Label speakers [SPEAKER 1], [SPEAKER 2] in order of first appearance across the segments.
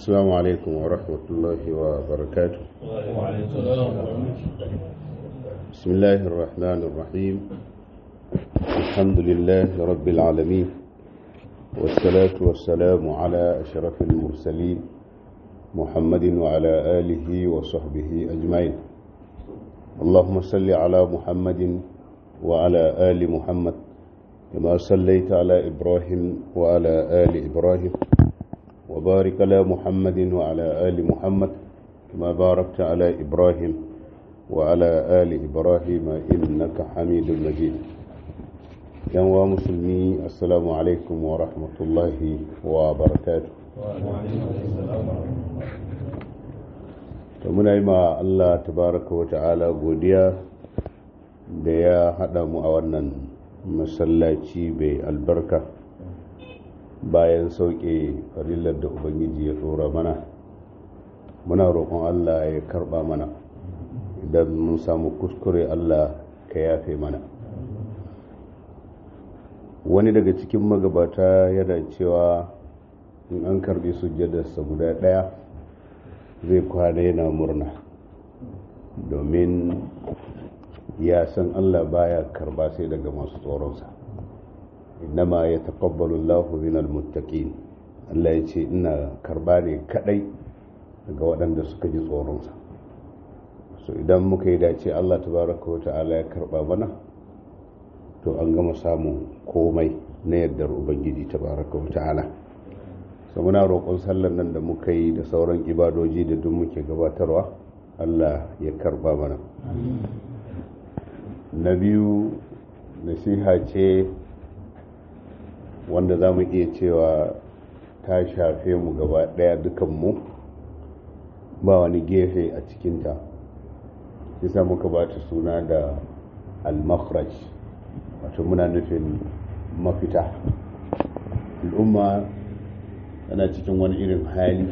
[SPEAKER 1] السلام عليكم ورحمة الله وبركاته بسم الله الرحمن الرحيم الحمد لله رب العالمين والصلاة والسلام على أشرف المرسلين محمد وعلى آله وصحبه أجمعين اللهم صل على محمد وعلى آل محمد كما صليت على إبراهيم وعلى آل إبراهيم وبارك على محمد وعلى آل محمد كما باركت على إبراهيم وعلى آل إبراهيم إنك حميد مجيد يا مسلمي السلام عليكم ورحمة الله وبركاته muna yi ma Allah tabaraka wa ta'ala godiya da ya haɗa mu a wannan masallaci bai albarka bayan sauke farillar da ubangiji ya tsora mana muna roƙon Allah ya karɓa mana idan mun samu kuskure Allah ka yafe mana wani daga cikin magabata yana cewa in an karbi sujjadarsa guda ɗaya zai kwana yana murna domin ya san Allah baya karba sai daga masu tsoronsa innama ya taƙabbalu Allahu minal muttaqin Allah ya ce ina karba ne kadai daga waɗanda suka ji tsoronsa so idan muka yi dace Allah tabaraka wa ta'ala ya karba mana to an gama samun komai na yardar ubangiji tabaraka wa ta'ala so muna roƙon sallar nan da muka yi da sauran ibadoji da duk muke gabatarwa Allah ya karba mana na biyu nasiha ce wanda za mu iya cewa ta shafe mu gaba ɗaya dukanmu ba wani gefe a cikinta isa muka ba ta suna da al-makhraj wato muna nufin mafita al'umma tana cikin wani irin hali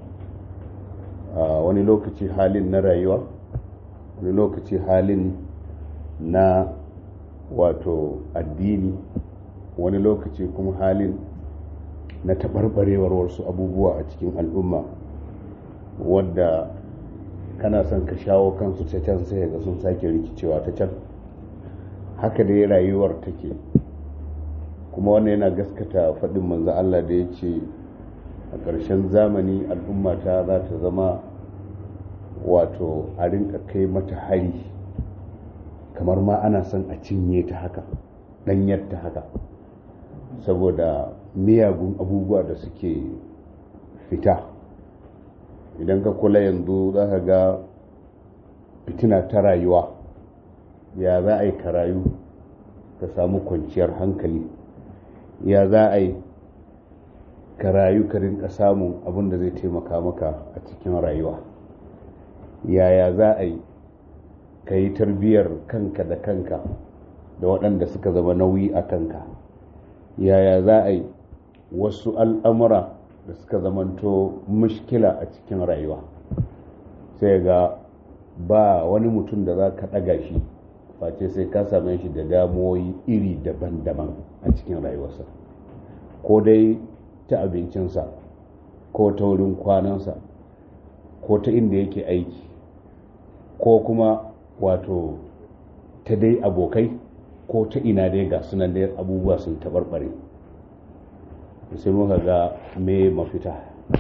[SPEAKER 1] wani lokaci halin na rayuwa wani lokaci halin na wato addini wani lokaci kuma halin na taɓarɓarewar wasu abubuwa a cikin al'umma wadda kana son ka shawo kansu ta can sai ga sun sake rikicewa ta can haka dai rayuwar take kuma wannan yana gaskata faɗin manzo Allah da ya ce a ƙarshen zamani al'ummata za ta zama wato a rinka kai mata hari kamar ma ana son a cinye ta haka ɗanyar ta haka saboda miyagun abubuwa da suke fita idan ka kula yanzu za ka ga fitina ta rayuwa ya za a yi ka rayu ka samu kwanciyar hankali ya za a yi ka rayu ka rinka samun abin da zai taimaka maka a cikin rayuwa yaya za a yi ka yi tarbiyyar kanka da kanka da waɗanda suka zama nauyi a kanka yaya za a yi wasu al'amura da suka zamanto mushkila a cikin rayuwa sai ga ba wani mutum da za ka ɗaga shi face sai ka same shi da damuwoyi iri daban-daban a cikin rayuwarsa ko dai ta abincinsa ko ta wurin kwanansa ko ta inda yake aiki ko kuma wato ta dai abokai ko ta ina dai ga sunan dai abubuwa sun taɓarɓare sai muka ga me mafita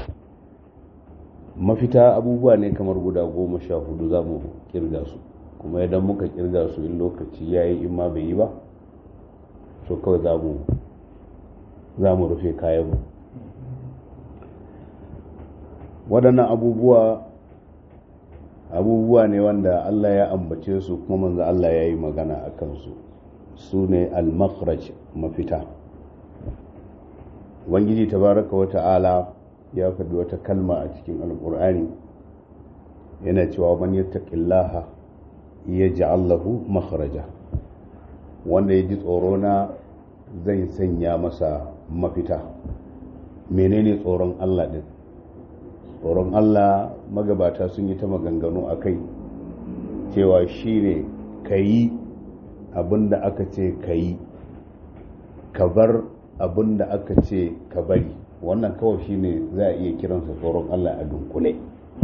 [SPEAKER 1] mafita abubuwa ne kamar guda goma sha hudu za mu kirga su kuma idan muka kirga su in lokaci ya yi in ma bai yi ba so kawai za mu rufe kayanmu waɗannan abubuwa abubuwa ne wanda Allah ya ambace su kuma manzo Allah ya yi magana a kansu su ne al-makhraj mafita ubangiji tabaraka wa ta'ala ya faɗi wata kalma a cikin alƙur'ani yana cewa man yattaqillaha yaj'al lahu makhraja wanda ya ji tsoro na zai sanya masa mafita menene tsoron Allah din tsoron Allah magabata sun yi ta maganganu a kai cewa shi ne ka yi abin da aka ce ka yi ka bar abin da aka ce ka bari wannan kawai shine za a iya kiransa tsoron Allah a dunkule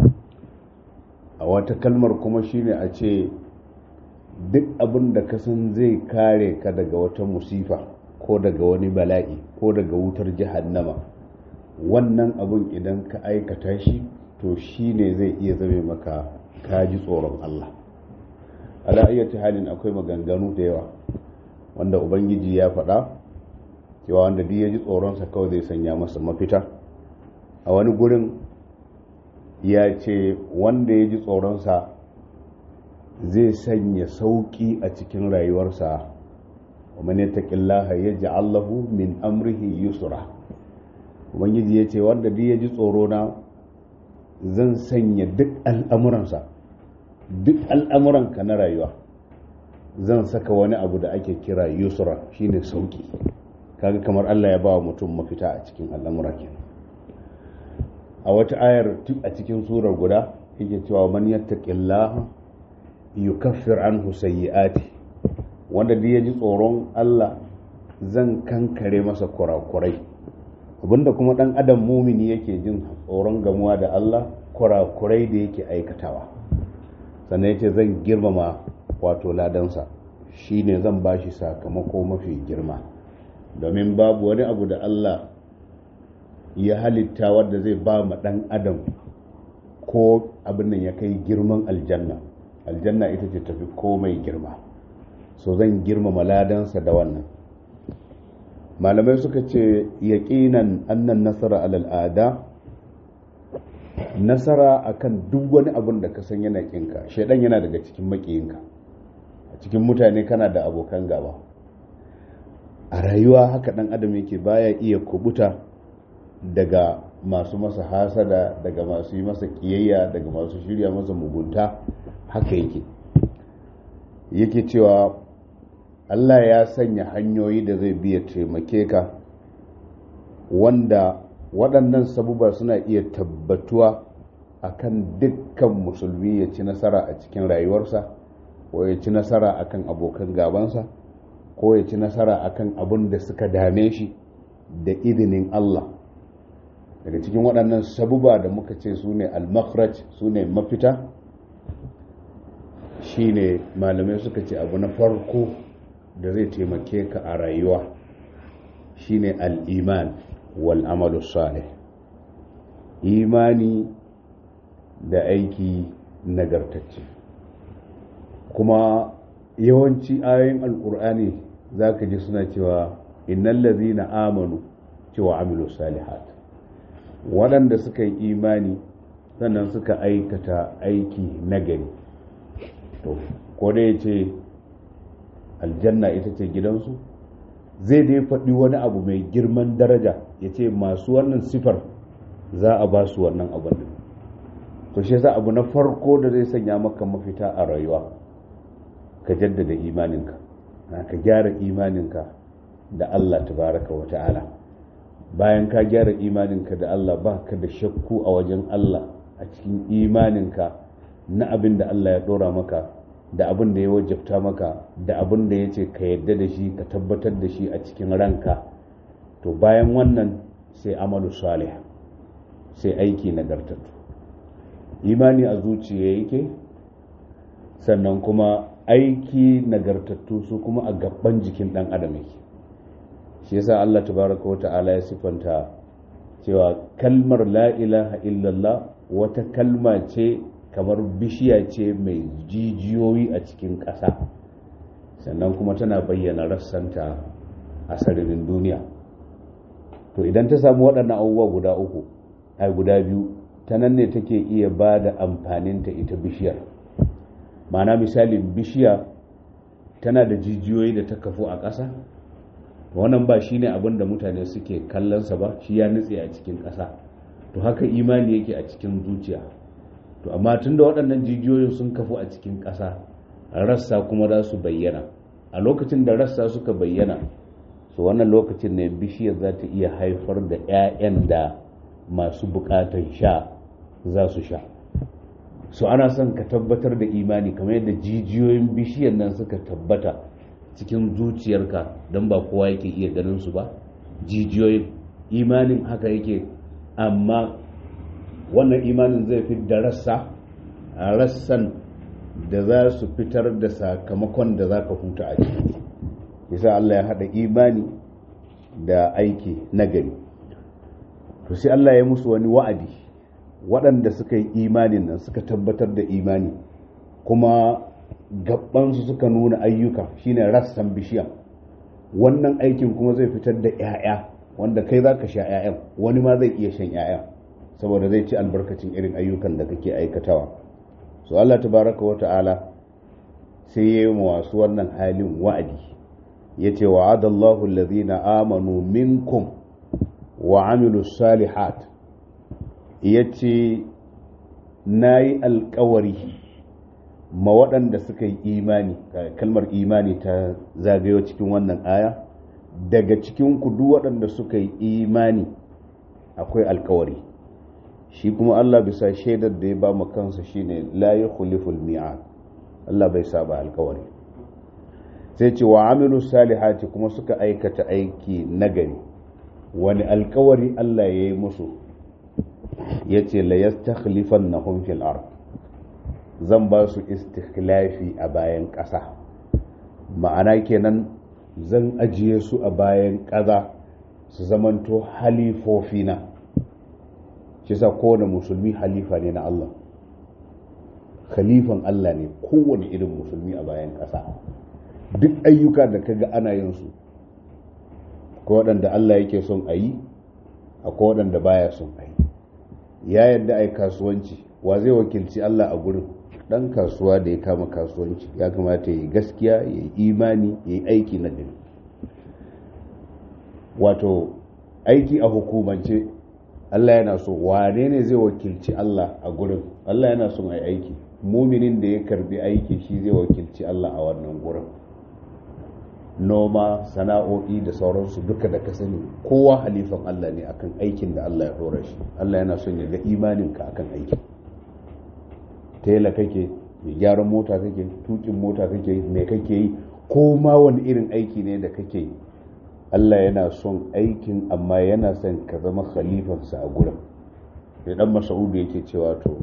[SPEAKER 1] a wata kalmar kuma shine a ce duk abin da ka san zai kare ka daga wata musifa ko daga wani bala'i ko daga wutar jahannama wannan abin idan ka aikata shi to shine zai iya zame maka kaji tsoron Allah ala ayyati halin akwai maganganu da yawa wanda ubangiji ya faɗa cewa wanda duk ya ji tsoronsa kawai zai sanya masa mafita a wani gurin ya ce wanda ya ji tsoronsa zai sanya sauƙi a cikin rayuwarsa wa man yattaqillaha yaj'al lahu min amrihi yusra ubangiji ya ce wanda duk ya ji tsorona zan sanya duk al'amuransa duk al'amuranka na rayuwa zan saka wani abu da ake kira yusra shine sauki kaga kamar Allah ya ba wa mutum mafita a cikin al'amura kenan a wata ayar a cikin surar guda yake cewa man yattaqillaha yukaffir anhu sayyi'ati wanda duk ya ji tsoron Allah zan kankare masa kurakurai abinda kuma dan adam mumini yake jin tsoron gamuwa da Allah kurakurai da yake aikatawa sannan yace zan girmama wato ladansa shine zan bashi sakamako mafi girma domin babu wani abu da Allah ya halitta wadda zai ba ma dan adam ko abin nan ya kai girman aljanna aljanna ita ce tafi komai girma so zan girmama ladansa da wannan malamai suka ce yaƙinan annan nasara al'ada nasara akan duk wani abin da ka san yana ƙinka shaidan yana daga cikin maƙiyinka a cikin mutane kana da abokan gaba a rayuwa haka ɗan adam yake baya iya kubuta daga masu masa hasada daga masu yi masa ƙiyayya daga masu shirya masa mugunta haka yake yake cewa Allah ya sanya hanyoyi da zai biya taimake ka wanda waɗannan sabuba suna iya tabbatuwa akan dukkan musulmi ya ci nasara a cikin rayuwarsa ko ya ci nasara akan abokan gabansa ko ya ci nasara akan abin da suka dame shi da izinin Allah daga cikin waɗannan sabuba da muka ce su ne al-makhraj su ne mafita shine malamai suka ce abu na farko da zai taimake ka a rayuwa shine al'iman wal amalu salih imani da aiki nagartacce kuma yawanci ayoyin alkur'ani za ka ji suna cewa innan lazina amanu cewa amilu salihat waɗanda suka yi imani sannan suka aikata aiki nagari to ko da ya ce aljanna ita ce gidansu zai dai faɗi wani abu mai girman daraja ya ce masu wannan sifar za a ba su wannan abin da to shi yasa abu na farko da zai sanya maka mafita a rayuwa ka jaddada imaninka ka gyara imaninka da Allah tabaraka wa ta'ala bayan ka gyara imaninka da Allah ba ka da shakku a wajen Allah a cikin imaninka na abin da Allah ya ɗora maka da abin da ya wajabta maka da abin da ya ce ka yadda da shi ka tabbatar da shi a cikin ranka to bayan wannan sai amalu salih sai aiki nagartattu imani a zuciya yake sannan kuma aiki nagartattu su kuma a gaban jikin dan adam yake shi yasa Allah tabaraka wa ta'ala ya sifanta cewa kalmar la ilaha illallah wata kalma ce kamar bishiya ce mai jijiyoyi a cikin ƙasa sannan kuma tana bayyana rassanta a sararin duniya to idan ta samu waɗannan abubuwa guda uku ai guda biyu ta nan ne take iya ba da amfaninta ita bishiyar ma'ana misalin bishiya tana da jijiyoyi da ta kafu a ƙasa wannan ba shine abin da mutane suke kallonsa ba shi ya nutse a cikin ƙasa to haka imani yake a cikin zuciya to amma tun da waɗannan jijiyoyin sun kafu a cikin ƙasa rassa kuma za su bayyana a lokacin da rassa suka bayyana so wannan lokacin ne bishiyar za ta iya haifar da 'ya'yan da masu buƙatar sha za su sha so ana son ka tabbatar da imani kamar yadda jijiyoyin bishiyar nan suka tabbata cikin zuciyarka don ba kowa yake iya ganin su ba jijiyoyin imanin haka yake amma wannan imanin zai fi da rassa a rassan da za su fitar da sakamakon da za ka huta a ciki yasa Allah ya haɗa imani da aiki nagari to sai Allah ya musu wani wa'adi waɗanda suka yi imanin nan suka tabbatar da imani kuma gabansu suka nuna ayyuka shine rassan bishiya wannan aikin kuma zai fitar da 'ya'ya wanda kai za ka sha 'ya'yan wani ma zai iya shan 'ya'ya saboda zai ci albarkacin irin ayyukan da kake aikatawa so Allah tabaraka wa ta'ala sai ya yi wasu wannan halin wa'adi ya ce wa'adallahu allazina amanu minkum wa amilu salihat ya ce na yi alkawari ma waɗanda suka yi imani kalmar imani ta zagayo cikin wannan aya daga cikin kudu waɗanda suka yi imani akwai alkawari shi kuma Allah bisa shaidar da ya ba mu kansa shine la yukhliful mi'ad Allah bai saba alkawari sai ce wa amilu salihati kuma suka aikata aiki nagari wani alkawari Allah ya yi musu ya ce la yastakhlifannahum fil ard zan ba su istikhlafi a bayan ƙasa ma'ana kenan zan ajiye su a bayan ƙasa su zamanto halifofina shi sa kowane musulmi halifa ne na Allah khalifan Allah ne kowane irin musulmi a bayan ƙasa duk ayyuka da kaga ana yin su ko waɗanda Allah yake son a yi akwai waɗanda baya son a yi ya yadda a yi kasuwanci wa zai wakilci Allah a gurin ɗan kasuwa da ya kama kasuwanci ya kamata ya yi gaskiya ya yi imani ya yi aiki na gari wato aiki a hukumance Allah yana so wane ne zai wakilci Allah a gurin Allah yana son a yi aiki muminin da ya karbi aiki shi zai wakilci Allah a wannan gurin noma sana'o'i da sauransu duka da ka sani kowa halifan Allah ne akan aikin da Allah ya dora shi Allah yana son ya ga imaninka akan aikin tela kake mai gyaran mota kake tukin mota kake mai kake yi ko ma wani irin aiki ne da kake yi Allah yana son aikin amma yana son ka zama khalifansa a gurin da dan masaudu yake cewa to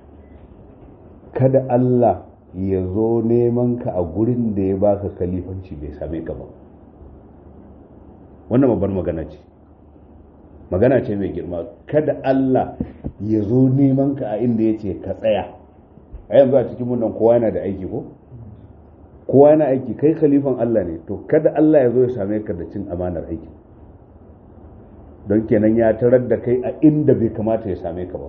[SPEAKER 1] kada Allah ya zo neman ka a gurin da ya baka khalifanci bai same ka ba wannan babbar magana ce magana ce mai girma kada Allah ya zo neman ka a inda ya ce ka tsaya a yanzu a cikin nan kowa yana da aiki ko kowa yana aiki kai khalifan Allah ne to kada Allah ya zo ya same ka da cin amanar aiki don kenan ya tarar da kai a inda bai kamata ya same ka ba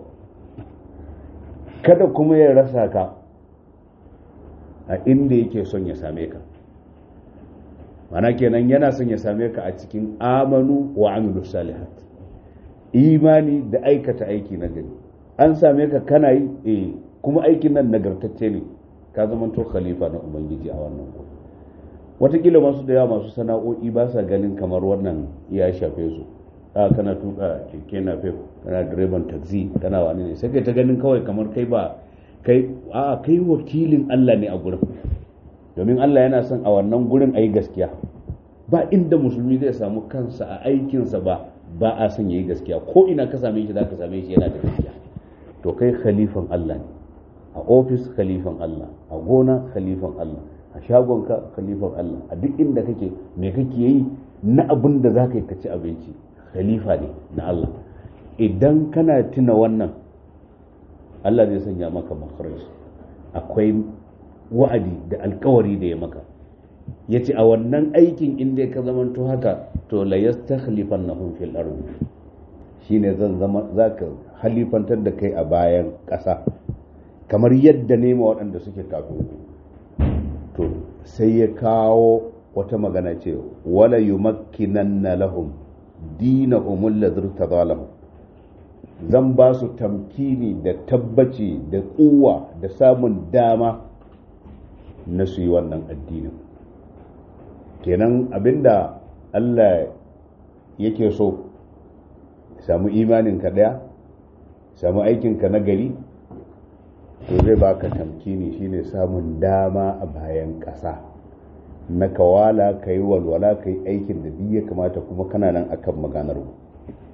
[SPEAKER 1] kada kuma ya rasa ka a inda yake son ya same ka mana kenan yana son ya same ka a cikin amanu wa amilu salihat imani da aikata aiki na gari an same ka kana yi eh kuma aikin nan nagartacce ne ka zama to khalifa na ubangiji a wannan gurin watakila masu da yawa masu sana'o'i ba sa ganin kamar wannan ya shafe su a kana tuka keke na fef kana direban taxi kana wani ne sai kai ta ganin kawai kamar kai ba kai a kai wakilin Allah ne a gurin domin Allah yana son a wannan gurin ayi gaskiya ba inda musulmi zai samu kansa a aikinsa ba ba a son yayi gaskiya ko ina ka same shi zaka same shi yana da gaskiya to kai khalifan Allah ne a ofis khalifan Allah a gona khalifan Allah a shagonka khalifan Allah a duk inda kake me kake yi na abin da za ka yi ka ci abinci khalifa ne na Allah idan kana tuna wannan Allah zai sanya maka makharaj akwai wa'adi da alkawari da ya maka ya ce a wannan aikin inda ka zamanto haka to la yastakhlifannahum fil ardi shine zan zama zaka halifantar da kai a bayan ƙasa kamar yadda nema waɗanda suke kafin to sai ya kawo wata magana ce wala yumakkinanna lahum dinahum alladhi tadalahum zan ba su tamkini da tabbaci da kuwa da samun dama na su yi wannan addinin kenan abinda Allah yake so samu imaninka daya samu aikinka na gari to zai baka tamkini shine samun dama a bayan ƙasa na kawala ka yi walwala ka yi aikin da duk ya kamata kuma kana nan akan maganar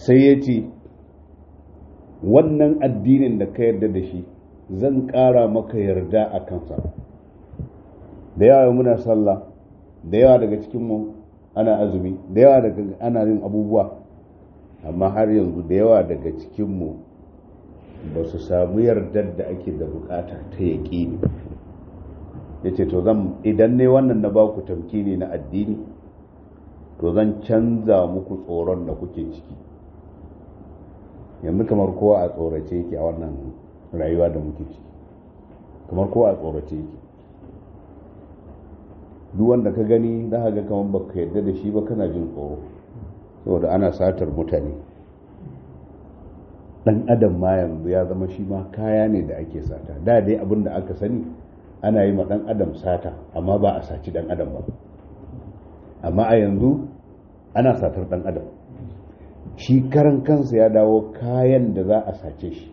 [SPEAKER 1] sai ya ce wannan addinin da ka yarda da shi zan ƙara maka yarda a kansa da yawa muna sallah da yawa daga cikinmu ana azumi da yawa daga ana yin abubuwa amma har yanzu da yawa daga cikinmu ba su samu yardar da ake da bukata ta yaƙini ya ce to zan idan ne wannan na baku tamkini na addini to zan canza muku tsoron da kuke ciki yanzu kamar kowa a tsorace yake a wannan rayuwa da muke ciki kamar kowa a tsorace yake duk wanda ka gani za ka ga kamar baka yarda da shi ba kana jin tsoro saboda ana satar mutane dan adam ma yanzu ya zama shi ma kaya ne da ake sata da dai abin da aka sani ana yi ma dan adam sata amma ba a saci dan adam ba amma a yanzu ana satar dan adam shi karan kansa ya dawo kayan da za a sace shi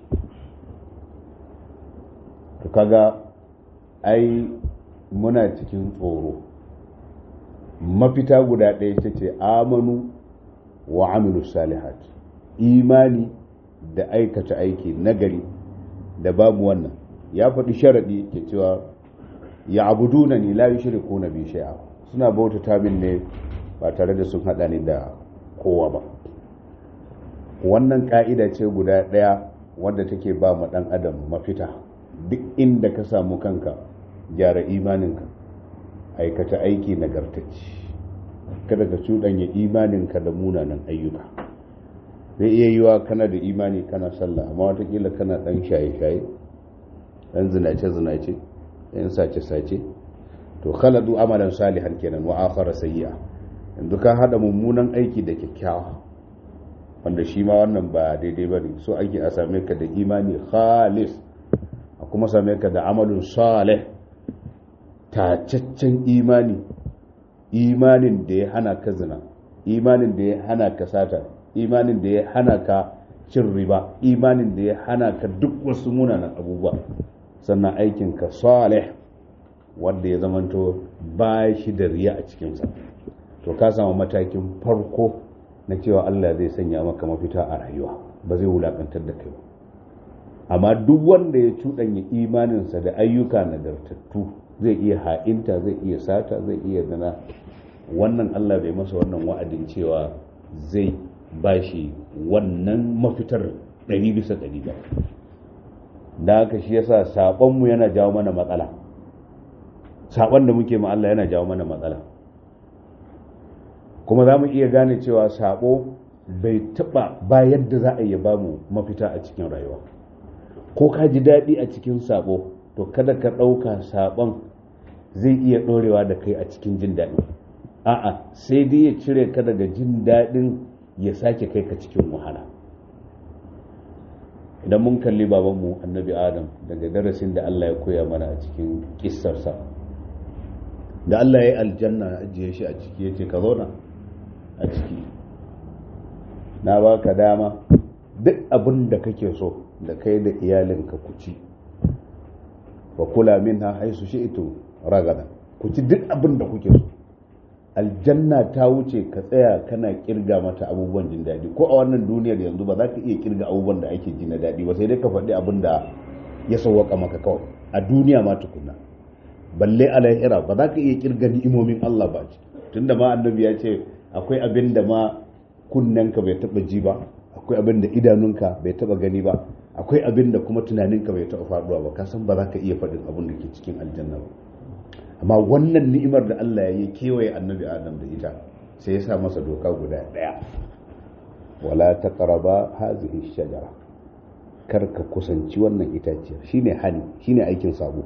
[SPEAKER 1] to kaga ai muna cikin tsoro mafita guda ɗaya ta ce amanu wa amilu salihat imani da aikata aiki nagari da babu wannan ya faɗi sharaɗi ke cewa ya abuduna ni la yushriku na bi shay'a suna bautata min ne ba tare da sun haɗa ni da kowa ba wannan ka'ida ce guda ɗaya wadda take ba mu ɗan adam mafita duk inda ka samu kanka gyara imaninka aikata aiki nagartacci kada ka cuɗanya imaninka da munanan ayyuka zai iya yiwa kana da imani kana sallah amma watakila kana ɗan shaye-shaye ɗan zinace-zinace ɗan sace-sace to khaladu amalan salihan kenan wa akhara sayyi'a yanzu ka hada mummunan aiki da kyakkyawa wanda shi ma wannan ba daidai bane so ake a same ka da imani khalis a kuma same ka da amalin salih tacaccen imani imanin da ya hana ka zina imanin da ya hana ka sata imanin da ya hana ka cin riba imanin da ya hana ka duk wasu munanan abubuwa sannan aikinka salih wanda ya zamanto ba shi da riya a cikinsa to ka samu matakin farko na cewa Allah zai sanya maka mafita a rayuwa ba zai wulakantar da kai ba amma duk wanda ya cuɗanya imaninsa da ayyuka nagartattu zai iya ha'inta zai iya sata zai iya zana wannan Allah bai masa wannan wa'adin cewa zai ba shi wannan mafitar ɗari bisa ɗari ba da haka shi yasa saɓonmu yana jawo mana matsala saɓon da muke ma Allah yana jawo mana matsala kuma za mu iya gane cewa saɓo bai taɓa ba yadda za a yi ba mu mafita a cikin rayuwa ko ka ji daɗi a cikin saɓo to kada ka ɗauka saɓon zai iya ɗorewa da kai a cikin jin daɗi a'a sai dai ya cire ka daga jin daɗin ya sake kai ka cikin wahala idan mun kalli babanmu annabi adam daga darasin da Allah ya koya mana a cikin kissarsa da Allah ya yi aljanna ajiye shi a ciki ya ce ka zauna a ciki na ba ka dama duk abin da kake so da kai da iyalinka ku ci wa kula min ha haisu shi ito ragada ku ci duk abin da kuke so aljanna ta wuce ka tsaya kana kirga mata abubuwan jin daɗi ko a wannan duniyar yanzu ba za ka iya kirga abubuwan da ake ji na daɗi ba sai dai ka faɗi abin da ya sauwaka maka kawai a duniya ma tukuna balle a lahira ba za ka iya kirga ni'imomin Allah ba ce tunda ma annabi ya ce akwai abin da ma kunnenka bai taɓa ji ba akwai abin da idanunka bai taɓa gani ba akwai abin da kuma tunaninka bai taɓa faɗuwa ba ka san ba za ka iya faɗin abin da ke cikin aljanna ba amma wannan ni'imar da Allah ya yi kewaye annabi Adam da ita sai ya sa masa doka guda ɗaya wala taqraba hazihi shajara kar ka kusanci wannan itaciyar shine hani shine aikin sabo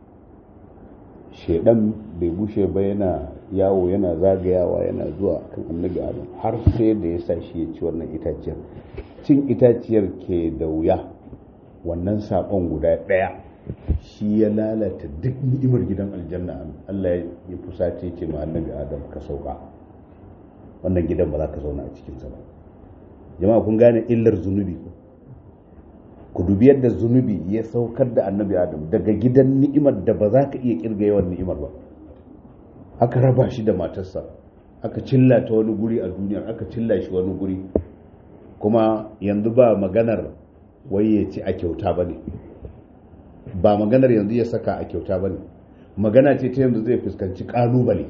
[SPEAKER 1] shedan bai bushe ba yana yawo yana zagayawa yana zuwa kan annabi Adam har sai da ya sa shi ya ci wannan itaciyar cin itaciyar ke da wuya wannan sabon guda ɗaya shi ya lalata duk ni'imar gidan aljanna Allah ya fusace ce ma annabi Adam ka sauka wannan gidan ba za ka zauna a cikinsa ba jama'a kun gane illar zunubi ku dubi yadda zunubi ya saukar da annabi Adam daga gidan ni'imar da ba za ka iya kirga yawan ni'imar ba aka raba shi da matarsa aka cilla ta wani guri a duniya aka cilla shi wani guri kuma yanzu ba maganar wai ya ci a kyauta ba ne ba maganar yanzu ya saka a kyauta ba ne magana ce ta yanzu zai fuskanci kalubale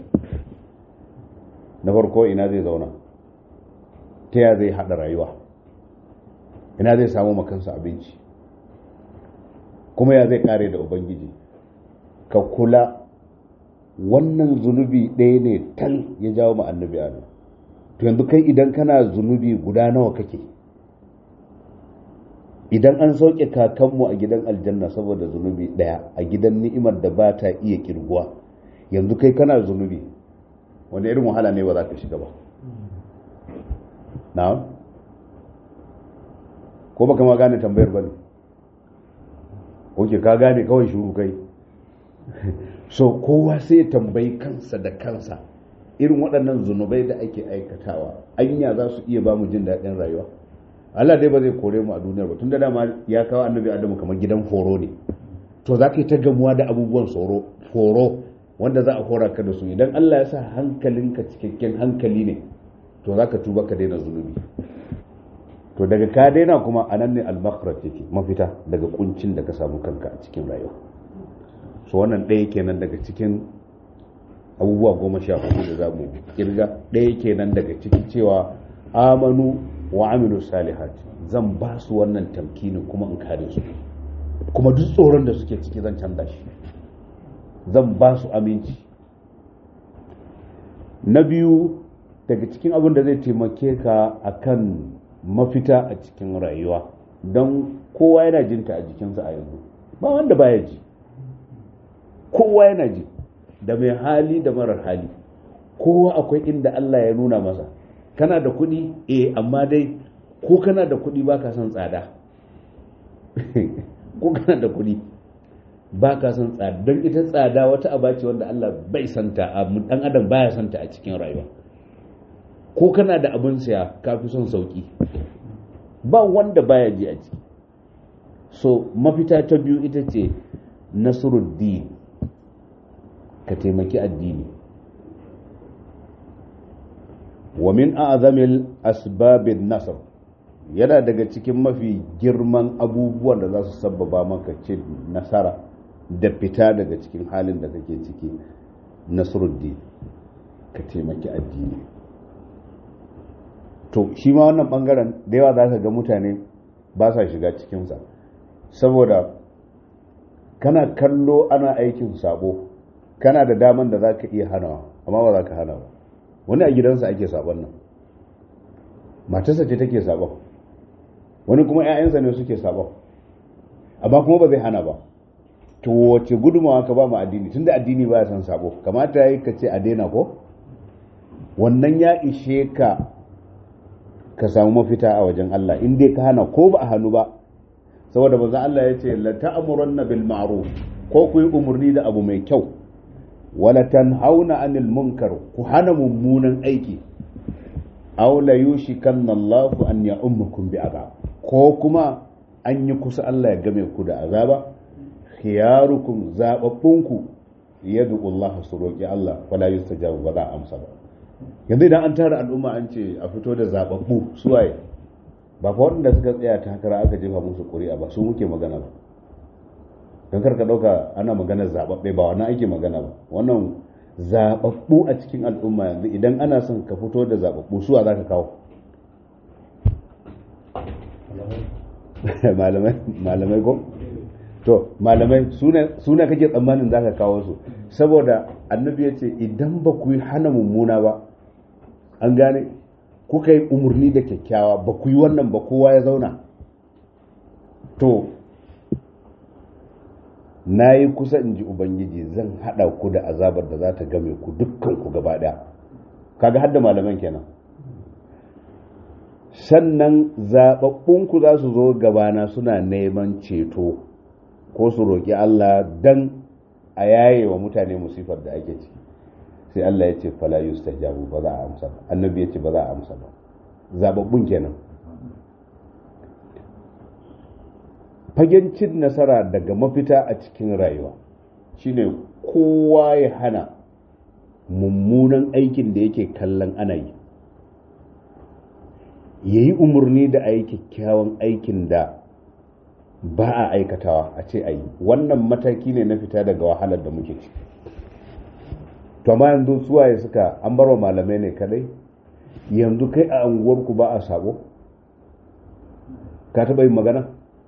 [SPEAKER 1] na farko ina zai zauna ta ya zai haɗa rayuwa ina zai samu makansa abinci kuma ya zai kare da ubangiji ka kula wannan zunubi ɗaya ne tal ya jawo ma annabi adam to yanzu kai idan kana zunubi guda nawa kake idan an sauke kakanmu a gidan aljanna saboda zunubi ɗaya a gidan ni'imar da ba ta iya kirguwa yanzu kai kana zunubi wanda irin wahala ne ba za ka shiga ba na ko baka ma gane tambayar ba ne oke ka gane kawai shuru kai so kowa sai ya tambayi kansa da kansa irin waɗannan zunubai da ake aikatawa anya za su iya ba mu jin daɗin rayuwa Allah dai ba zai kore mu a duniyar ba tun da dama ya kawo annabi adamu kamar gidan horo ne to za ka yi ta gamuwa da abubuwan tsoro horo wanda za a hora ka da su idan Allah ya sa hankalinka cikakken hankali ne to za ka tuba ka daina zunubi to daga ka daina kuma a nan ne almakrat yake mafita daga kuncin da ka samu kanka a cikin rayuwa so wannan ɗaya kenan daga cikin abubuwa goma sha hudu da za mu kirga ɗaya kenan daga cikin cewa amanu wa amilu salihat zan ba su wannan tamkinin kuma in kare su kuma duk tsoron da suke ciki zan canza shi zan ba su aminci na biyu daga cikin abin da zai taimake ka akan mafita a cikin rayuwa don kowa yana jinta a jikinsa a yanzu ba wanda baya ji kowa yana ji da mai hali da marar hali kowa akwai inda Allah ya nuna masa kana da kuɗi eh amma dai ko kana da kuɗi ba ka son tsada ko kana da kuɗi ba ka son tsada don ita tsada wata aba ce wanda Allah bai santa a dan adam baya santa a cikin rayuwa ko kana da abin saya ka fi son sauki ba wanda baya ji a ciki so mafita ta biyu ita ce nasiruddin ka taimaki addini wa min a'zamil asbabin nasr yana daga cikin mafi girman abubuwan da za su sabbaba maka ce nasara da fita daga cikin halin da kake ciki nasruddin ka taimaki addini to shi ma wannan bangaren da yawa za ka ga mutane ba sa shiga cikinsa saboda kana kallo ana aikin sabo kana da daman da za ka iya hanawa amma ba za ka hana ba wani a gidansa ake sabon nan matarsa ce take sabon wani kuma 'ya'yansa ne suke sabon amma kuma ba zai hana ba to wace gudumawa ka ba mu addini tunda addini ba ya san sabo kamata ya yi ka ce a daina ko wannan ya ishe ka ka samu mafita a wajen Allah in dai ka hana ko ba a hannu ba saboda manzo Allah ya ce la ta'muranna bil ma'ruf ko ku yi umarni da abu mai kyau wala tanhauna anil munkar ku hana mummunan aiki aw la yushikanna Allah an ya'ummakum bi azab ko kuma an yi kusa Allah ya game ku da azaba khiyarukum zababbunku yadu Allah su roki Allah wala yustajabu ba za a amsa ba yanzu idan an tara al'umma an ce a fito da zababbu suwaye ba fa waɗanda suka tsaya takara aka jefa musu ƙuri'a ba su muke magana ba don karka ɗauka ana magana zababbe ba wannan ake magana ba wannan zababbu a cikin al'umma yanzu idan ana son ka fito da zababbu suwa za ka kawo malamai ko to malamai suna kake tsammanin za ka kawo su saboda annabi ya ce idan ba ku yi hana mummuna ba an gane kuka yi umarni da kyakkyawa ba ku yi wannan ba kowa ya zauna to na yi kusa in ji ubangiji zan haɗa ku da azabar da za ta game ku dukkan ku gaba ɗaya kaga hadda malaman kenan sannan zaɓaɓɓunku za su zo gabana suna neman ceto ko su roƙi Allah dan a yaye wa mutane musifar da ake ciki sai Allah ya ce fala yustajabu ba za a amsa ba annabi ya ce ba za a amsa ba zababbun kenan fagen cin nasara daga mafita a cikin rayuwa shine kowa ya hana mummunan aikin da yake kallon ana yi ya yi umarni da a yi kyakkyawan aikin da ba a aikatawa a ce a yi wannan mataki ne na fita daga wahalar da muke ciki to amma yanzu suwaye suka an barwa malamai ne kadai yanzu kai a unguwarku ba a sabo ka taɓa yin magana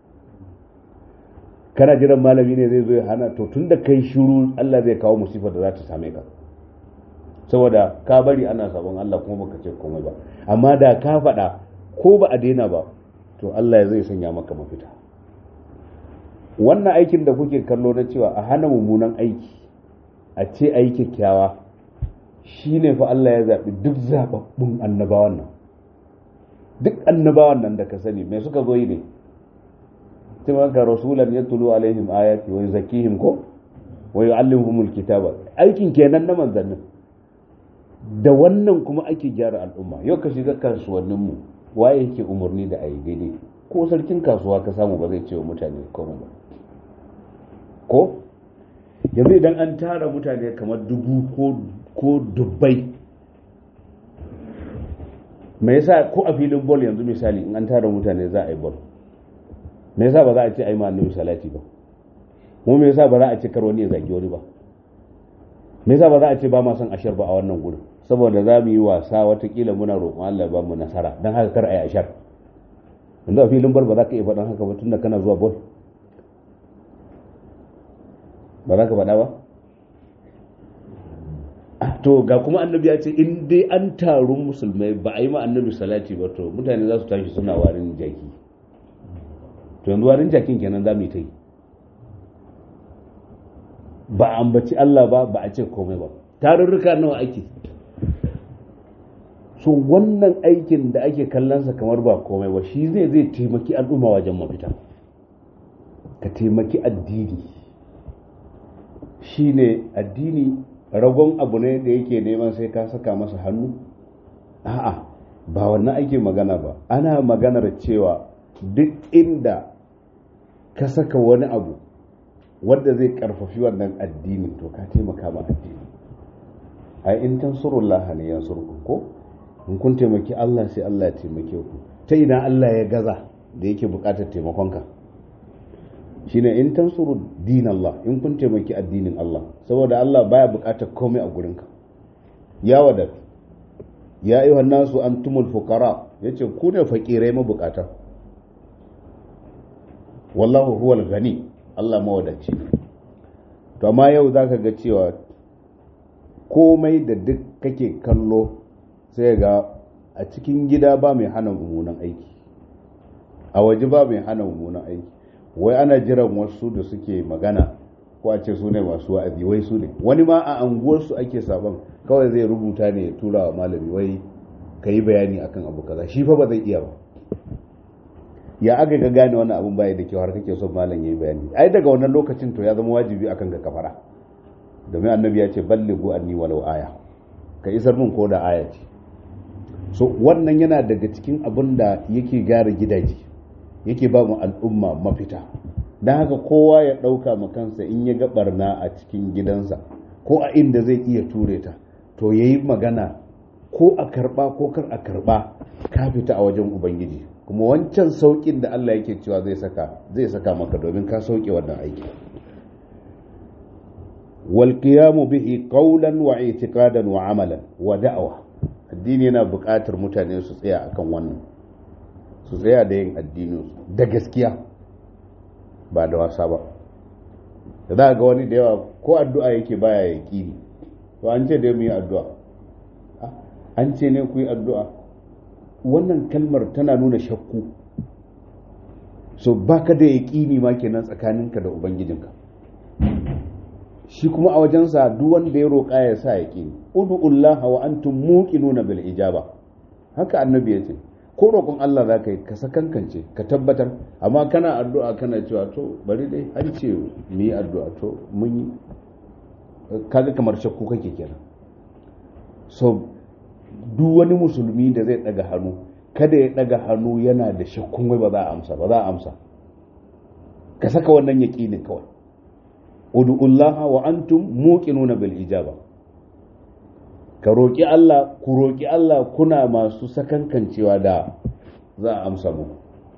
[SPEAKER 1] kana jiran malami ne zai zo ya hana to tun da kai shiru Allah zai kawo musifar da za ta same ka saboda ka bari ana sabon Allah kuma baka ce komai ba amma da ka faɗa ko ba a daina ba to Allah zai sanya maka mafita wannan aikin da kuke kallo na cewa a hana mummunan aiki a ce a yi kyakkyawa shi ne fa Allah ya zaɓi duk zaɓaɓɓun annabawan nan duk annabawan nan da ka sani mai suka zo yi ne timaka rasulan ya tulu alaihim ayati wa zakihim ko wa yu'allimuhumul kitaba aikin kenan na manzannin da wannan kuma ake gyara al'umma yau ka shiga kasuwannin mu waye yake umarni da ayi daidai ko sarkin kasuwa ka samu ba zai ce wa mutane komai ba ko yanzu idan an tara mutane kamar dubu ko dubbai me yasa ko a filin bol yanzu misali in an tara mutane za a yi bol me yasa ba za a ce ai ma annabi salati ba mu me yasa ba za a ce kar wani ya zagi wani ba me yasa ba za a ce ba ma son ashar ba a wannan gurin saboda za mu yi wasa watakila muna roƙon Allah ba mu nasara don haka kar a yi ashar yanzu a filin bol ba za ka iya faɗan haka ba tunda kana zuwa bol ba za ka faɗa ba to ga kuma annabi ya ce in dai an taru musulmai ba a yi ma annabi salati ba to mutane za su tashi suna warin jaki to yanzu warin jakin kenan za mu yi ta yi ba a ambaci Allah ba ba a ce komai ba tarurruka nawa ake so wannan aikin da ake kallonsa kamar ba komai ba shi zai zai taimaki al'umma wajen mafita ka taimaki addini shi ne addini ragon abu ne da yake neman sai ka saka masa hannu a'a ba wannan ake magana ba ana maganar cewa duk inda ka saka wani abu wanda zai karfafi wannan addini to ka taimaka ma addini ai in tansurullah ne yansurku ko in kun taimaki Allah sai Allah ya taimake ku ta ina Allah ya gaza da yake bukatar taimakonka shine in tansuru din Allah in kun taimaki addinin Allah saboda Allah baya bukatar komai a gurinka ya wadatu ya ayyuhan nasu antumul fuqara yace ku ne fakirai mabukata wallahu huwal gani Allah mawadaci to amma yau zaka ga cewa komai da duk kake kallo sai ga a cikin gida ba mai hana mummunan aiki a waje ba mai hana mummunan aiki wai ana jiran wasu da suke magana ko a ce su ne masu wa'azi wai su ne wani ma a anguwarsu ake sabon kawai zai rubuta ne ya tura wa malami wai ka yi bayani akan abu kaza shi fa ba zai iya ba ya aka ga gane wannan abun baya da kyau har kake son malam yayi bayani ai daga wannan lokacin to ya zama wajibi akan ga kafara domin annabi ya ce ballighu anni walau aya ka isar min ko da aya ce so wannan yana daga cikin abin da yake gyara gidaje yake ba mu al'umma mafita don haka kowa ya ɗauka ma kansa in ya ga barna a cikin gidansa ko a inda zai iya ture ta to ya yi magana ko a karɓa ko kar a karɓa ka fita a wajen ubangiji kuma wancan sauƙin da Allah yake cewa zai saka zai saka maka domin ka sauke wannan aiki wal qiyamu bihi qawlan wa i'tiqadan wa amalan wa da'wa addini yana buƙatar mutane su tsaya akan wannan su tsaya da yin addinin da gaskiya ba da wasa ba da za ga wani da yawa ko addu'a yake baya ya ƙini to an ce da mu yi addu'a an ce ne ku yi addu'a wannan kalmar tana nuna shakku so baka da yaƙini ma kenan tsakaninka da ubangijinka shi kuma a wajensa duk wanda ya roƙa ya sa yaƙini ud'ullaha wa antum muqinuna bil ijaba haka annabi ya ce ko roƙon Allah za ka yi ka sakankance ka tabbatar amma kana addu'a kana cewa to bari dai an ce mu yi addu'a to mun yi kaga kamar shakku kake kenan so duk wani musulmi da zai daga hannu kada ya daga hannu yana da shakkun wai ba za a amsa ba za a amsa ka saka wannan yaqinin kawai ud'ullaha wa antum muqinuna bil ijaba ka roƙi Allah ku roƙi Allah kuna masu sakankancewa da za a amsa muku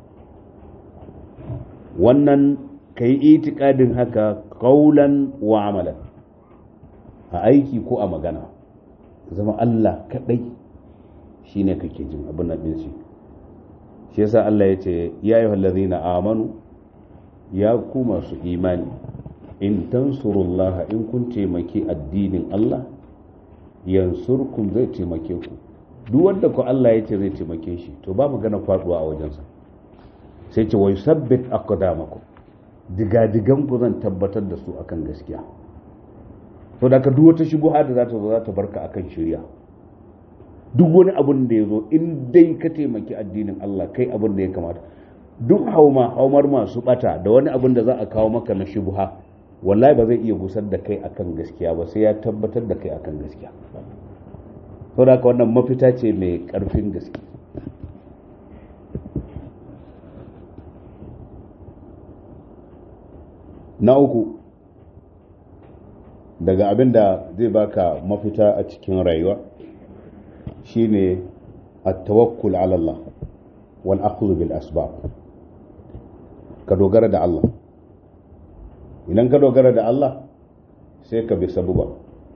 [SPEAKER 1] wannan ka yi itikadin haka kaulan wa amalan a aiki ko a magana zama Allah kaɗai shi ne kake jin abin nan ɗin shi shi yasa Allah ya ce ya yi hallazina amanu ya ku masu imani in tansurullaha in kun taimaki addinin Allah yansurkum zai taimake ku duk wanda ku Allah ya ce zai taimake shi to ba magana faduwa a wajensa sai ce wai sabbit aqdamakum digadigan ku zan tabbatar da su akan gaskiya to da ka duk wata shubuha da za ta zo za ta barka akan shirya duk wani abun da ya zo in dai ka taimaki addinin Allah kai abin da ya kamata duk hauma haumar masu bata da wani abin da za a kawo maka na shubuha wallahi ba zai iya gusar da kai akan gaskiya ba sai ya tabbatar da kai akan gaskiya to da wannan mafita ce mai karfin gaske na uku daga abin da zai baka mafita a cikin rayuwa shine at-tawakkul ala Allah wal akhdhu bil asbab ka dogara da Allah idan ka dogara da Allah sai ka bi sabuba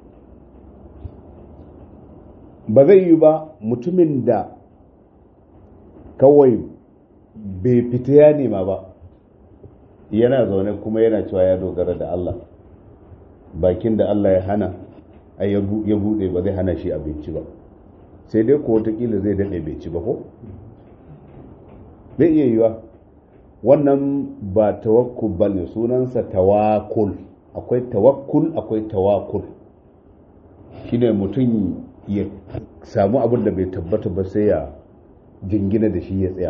[SPEAKER 1] ba zai yi ba mutumin da kawai bai fita ya nema ba yana zaune kuma yana cewa ya dogara da Allah bakin da Allah ya hana ya bude ba zai hana shi abinci ba sai dai ko watakila zai daɗe bai ci ba ko zai iya yiwa wannan ba tawakkul ba ne sunansa tawakul akwai tawakkul akwai tawakul shine mutum ya samu abin da bai tabbata ba sai ya jingina da shi ya tsaya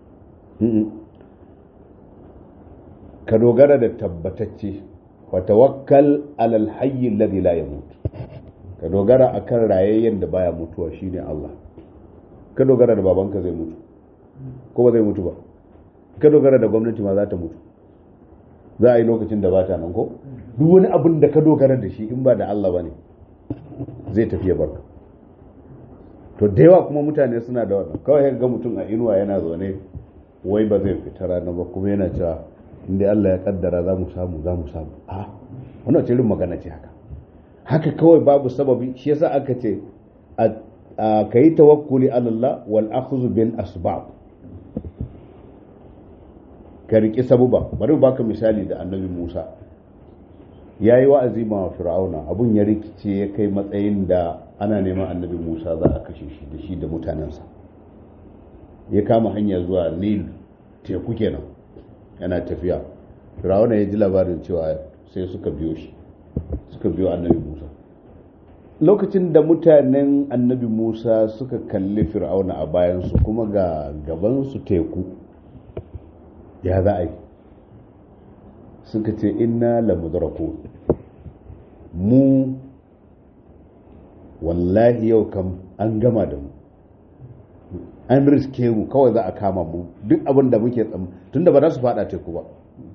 [SPEAKER 1] ka dogara da tabbatacce wa tawakkal alal hayyi alladhi la yamut ka dogara akan rayayyen da baya mutuwa shine Allah ka dogara da babanka zai mutu ko ba zai mutu ba ka dogara da gwamnati ma za ta mutu za a yi lokacin da ba ta nan ko duk wani abin da ka dogara da shi in ba da Allah ba ne zai tafiya barka to da yawa kuma mutane suna da wannan kawai ga mutum a inuwa yana zaune wai ba zai fita rana ba kuma yana cewa inda Allah ya kaddara za mu samu za mu samu a wannan ce magana ce haka haka kawai babu sababi shi yasa aka ce ka yi tawakkuli Allah wal akhdhu bil asbab ka riƙi sabuba bari mu baka misali da annabi Musa ya yi wa'azi ma fir'auna abun ya rikice ya kai matsayin da ana neman annabi Musa za a kashe shi da shi da mutanensa ya kama hanya zuwa Nil teku kenan yana tafiya fir'auna ya ji labarin cewa sai suka biyo shi suka biyo annabi Musa lokacin da mutanen annabi Musa suka kalli fir'auna a bayansu kuma ga gabansu teku ya za a yi suka ce inna la mudraku mu wallahi yau kam an gama da mu an riske mu kawai za a kama mu duk abin da muke tsam tunda ba za su fada teku ba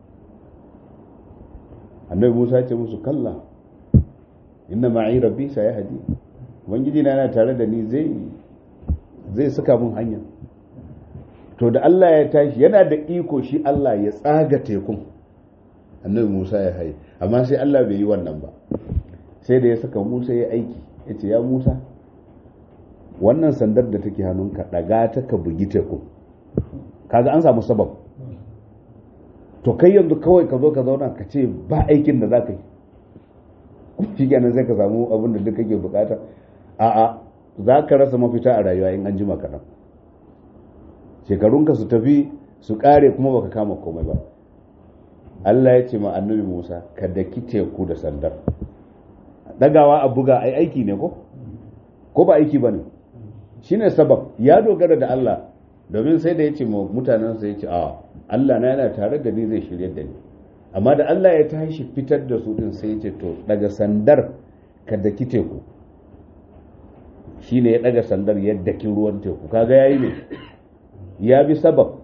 [SPEAKER 1] annabi musa ya ce musu kalla inna ma'i rabbi sa ya hadi ubangiji na yana tare da ni zai zai saka mun hanya to da Allah ya tashi yana da iko shi Allah ya tsaga tekun annabi Musa ya haye amma sai Allah bai yi wannan ba sai da ya saka Musa ya aiki ya ce ya Musa wannan sandar da take hannunka daga ta ka bugi tekun kaga an samu sabab to kai yanzu kawai ka zo ka zauna ka ce ba aikin da za ka yi shi kenan sai ka samu abin da duk kake bukata a'a za ka rasa mafita a rayuwa in an jima kaɗan shekarunka su tafi su ƙare kuma baka kama komai ba Allah ya ce ma annabi Musa ka daki teku da sandar dagawa a buga ai aiki ne ko ko ba aiki bane shine sabab ya dogara da Allah domin sai da ya ce mutanensa ya ce a Allah na yana tare da ni zai shirye da ni amma da Allah ya tashi fitar da su din sai ya ce to daga sandar ka daki teku shine ya daga sandar ya daki ruwan teku kaga yayi ne ya bi sabab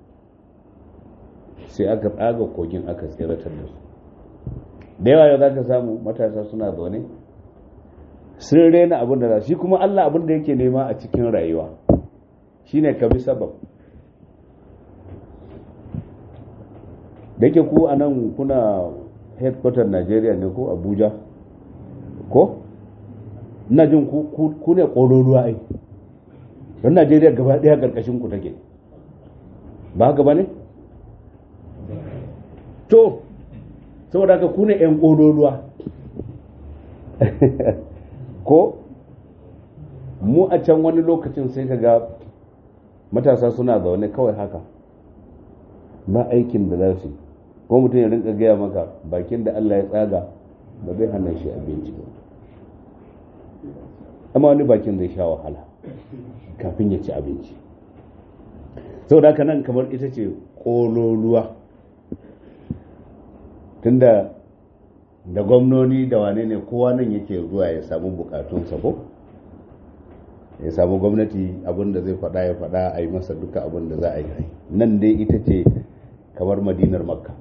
[SPEAKER 1] sai aka tsaga kogin aka tseratar da su da yawa yau za ka samu matasa suna zaune sun rena abin da za shi kuma Allah abin da yake nema a cikin rayuwa shine ka bi sabab da yake ku a nan kuna headquarter Najeriya ne ko Abuja ko ina jin ku ne ƙororuwa ai don Najeriya gaba ɗaya ƙarƙashin ku take ba haka ba ne? to saboda haka ku ne 'yan ƙororuwa ko mu a can wani lokacin sai ka ga matasa suna zaune kawai haka ba aikin da za su ko mutum ya rinka gaya maka bakin da Allah ya tsaga ba zai hana shi abinci ba amma wani bakin zai sha wahala kafin ya ci abinci sau da nan kamar ita ce ƙololuwa tunda da gwamnoni da wane ne kowa nan yake zuwa ya samu bukatunsa ko ya samu gwamnati abinda zai faɗa ya faɗa a yi masa duka abinda za a yi nan dai ita ce kamar madinar makka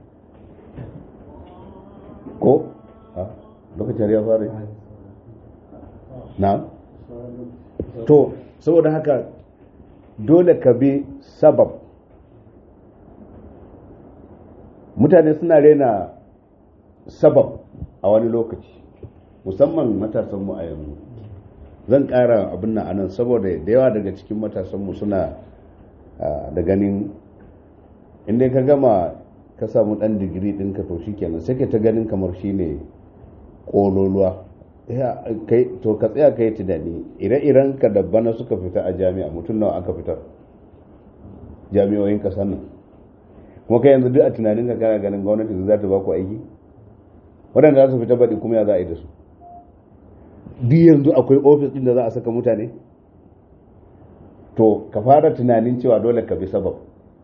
[SPEAKER 1] ko lokacin ya fara na to saboda haka dole ka bi sabab mutane suna rena sabab a wani lokaci musamman matasanmu a yanzu zan ƙara abin nan anan saboda da yawa daga cikin matasanmu suna da ganin inda ka gama ka samu ɗan digiri ɗinka to shi kenan sai ka ta ganin kamar shi ne ƙololuwa to ka tsaya ka yi tunani ire-iren ka da bana suka fita a jami'a mutum nawa aka fitar jami'oyin ƙasar nan kuma kai yanzu duk a tunanin ka kana ganin gwamnati za ta ba ku aiki waɗanda za su fita baɗi kuma ya za a yi da su duk yanzu akwai ofis ɗin da za a saka mutane to ka fara tunanin cewa dole ka bi sabab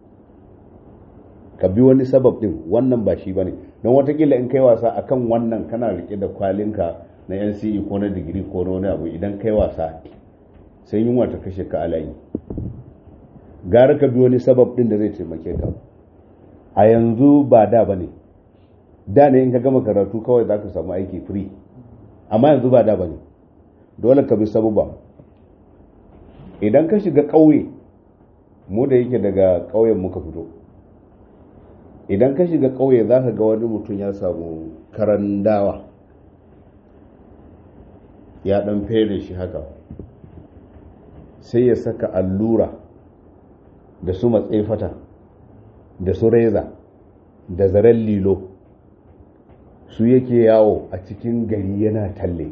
[SPEAKER 1] ka bi wani sabab ɗin wannan ba shi ba ne don watakila in kai wasa akan wannan kana rike da kwalinka na nce ko na digiri ko na wani abu idan kai wasa sai yunwa ta kashe ka alayi gara ka bi wani sabab ɗin da zai taimake ka a yanzu ba da ba ne da ne in ka gama karatu kawai za ka samu aiki free amma yanzu ba da ba ne dole ka bi sabuba idan ka shiga ƙauye mu da yake daga ƙauyen muka fito idan ka shiga ƙauye za ka ga wani mutum ya samu karan dawa ya ɗan fere shi haka sai ya saka allura da su matsefata da su reza da zaren lilo su yake yawo a cikin gari yana talle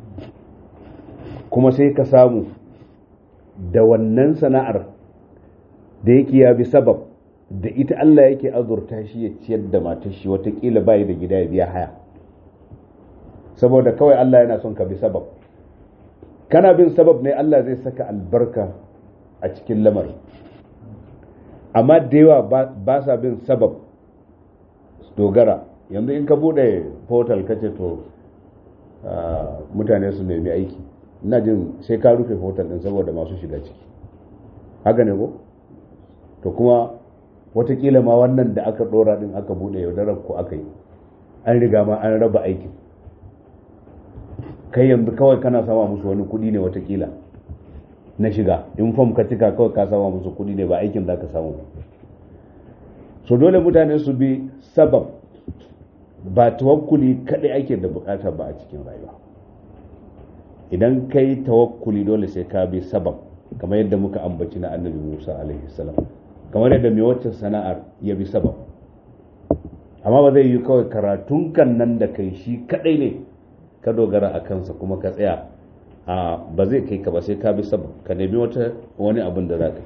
[SPEAKER 1] kuma sai ka samu da wannan sana'ar da yake ya bi sabab da ita Allah yake azurta shi ya ciyar da matar shi watakila bayi da gida ya biya haya saboda kawai Allah yana son ka bi sabab kana bin sabab ne Allah zai saka albarka a cikin lamari amma da yawa ba sa bin sabab dogara yanzu in ka bude portal kace to mutane su nemi aiki ina jin sai ka rufe portal din saboda masu shiga ciki haka ne ko to kuma watakila ma wannan da aka dora din aka bude yaudarar ko aka yi an riga ma an raba aikin kai yanzu kawai kana sama musu wani kudi ne watakila na shiga in fom ka cika kawai ka sama musu kudi ne ba aikin za ka samu so dole mutane su bi sabab ba tawakkuli kadai ake da bukata ba a cikin rayuwa idan kai tawakkuli dole sai ka bi sabab kamar yadda muka ambaci na annabi musa alaihi salam kamar yadda mai wacce sana'ar ya bi sabab amma ba zai yi kawai karatun kan nan da kai shi kadai ne ka dogara a kansa kuma ka tsaya a ba zai kai ka ba sai ka bi sabab ka nemi wata wani abin da za ka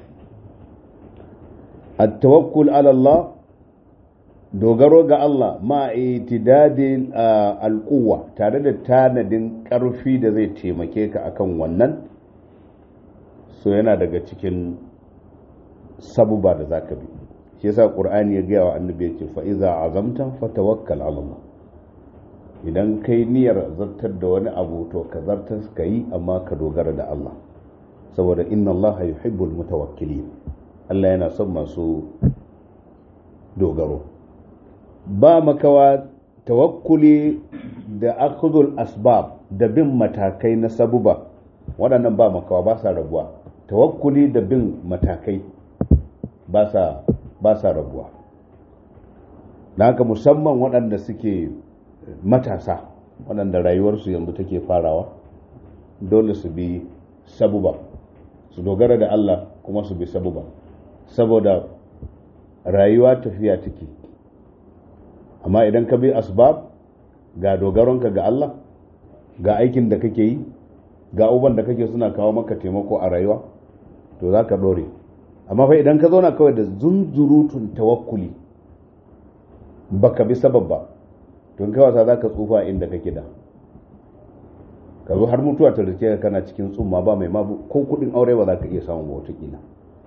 [SPEAKER 1] at-tawakkul ala Allah dogaro ga Allah ma itidadin alquwa tare da tanadin karfi da zai taimake ka akan wannan so yana daga cikin sabuba da zaka bi shi yasa qur'ani ya gaya wa annabi ya ce fa iza azamta fatawakkal ala Allah idan kai niyyar zartar da wani abu to ka zartar ka yi amma ka dogara da Allah saboda inna Allah yuhibbul mutawakkilin Allah yana son masu dogaro ba makawa tawakkuli da akhdhul asbab da bin matakai na sabuba waɗannan ba makawa ba sa rabuwa tawakkuli da bin matakai ba sa ba sa rabuwa da haka musamman waɗanda suke matasa waɗanda rayuwarsu yanzu take farawa dole su bi sabuba su dogara da Allah kuma su bi sabuba saboda rayuwa tafiya take amma idan ka bi asbab ga dogaronka ga Allah ga aikin da kake yi ga uban da kake suna kawo maka taimako a rayuwa to za ka ɗore amma fa idan ka zauna kawai da zunzurutun tawakkuli baka bi sabab ba tun kai wasa za ka tsufa inda kake da ka zo har mutuwa ta rike ka kana cikin tsumma ba mai mabu ko kudin aure ba za ka iya samun wata kila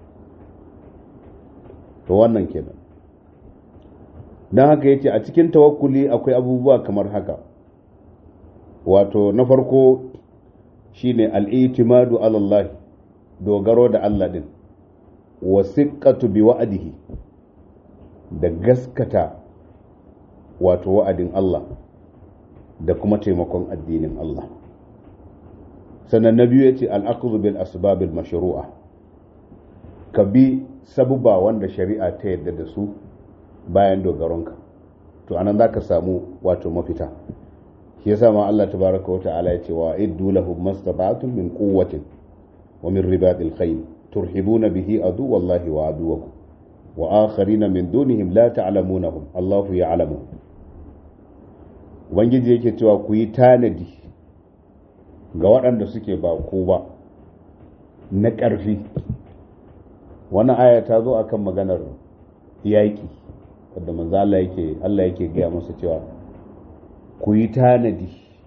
[SPEAKER 1] to wannan kenan don haka yace a cikin tawakkuli akwai abubuwa kamar haka wato na farko shine al-i'timadu ala Allah dogaro da Allah din wasiqatu bi wa'dihi da gaskata wato wa'adin Allah da kuma taimakon addinin Allah sannan na biyu yace al-aqdu bil asbab al-mashru'a ka bi sabuba wanda shari'a ta yadda da su bayan dogaronka to anan zaka samu wato mafita shi yasa ma Allah tabaraka wata'ala yace wa iddu lahum mastata'tum min quwwatin wa min ribatil khayl turhibuna bihi adu wallahi wa aduwakum wa akharina min dunihim la ta'lamunahum Allahu ya'lamu ubangiji yake cewa ku yi tanadi ga waɗanda suke ba ku ba na ƙarfi wannan aya ta zo akan maganar yaƙi wadda manzo Allah yake Allah yake gaya masa cewa ku yi tanadi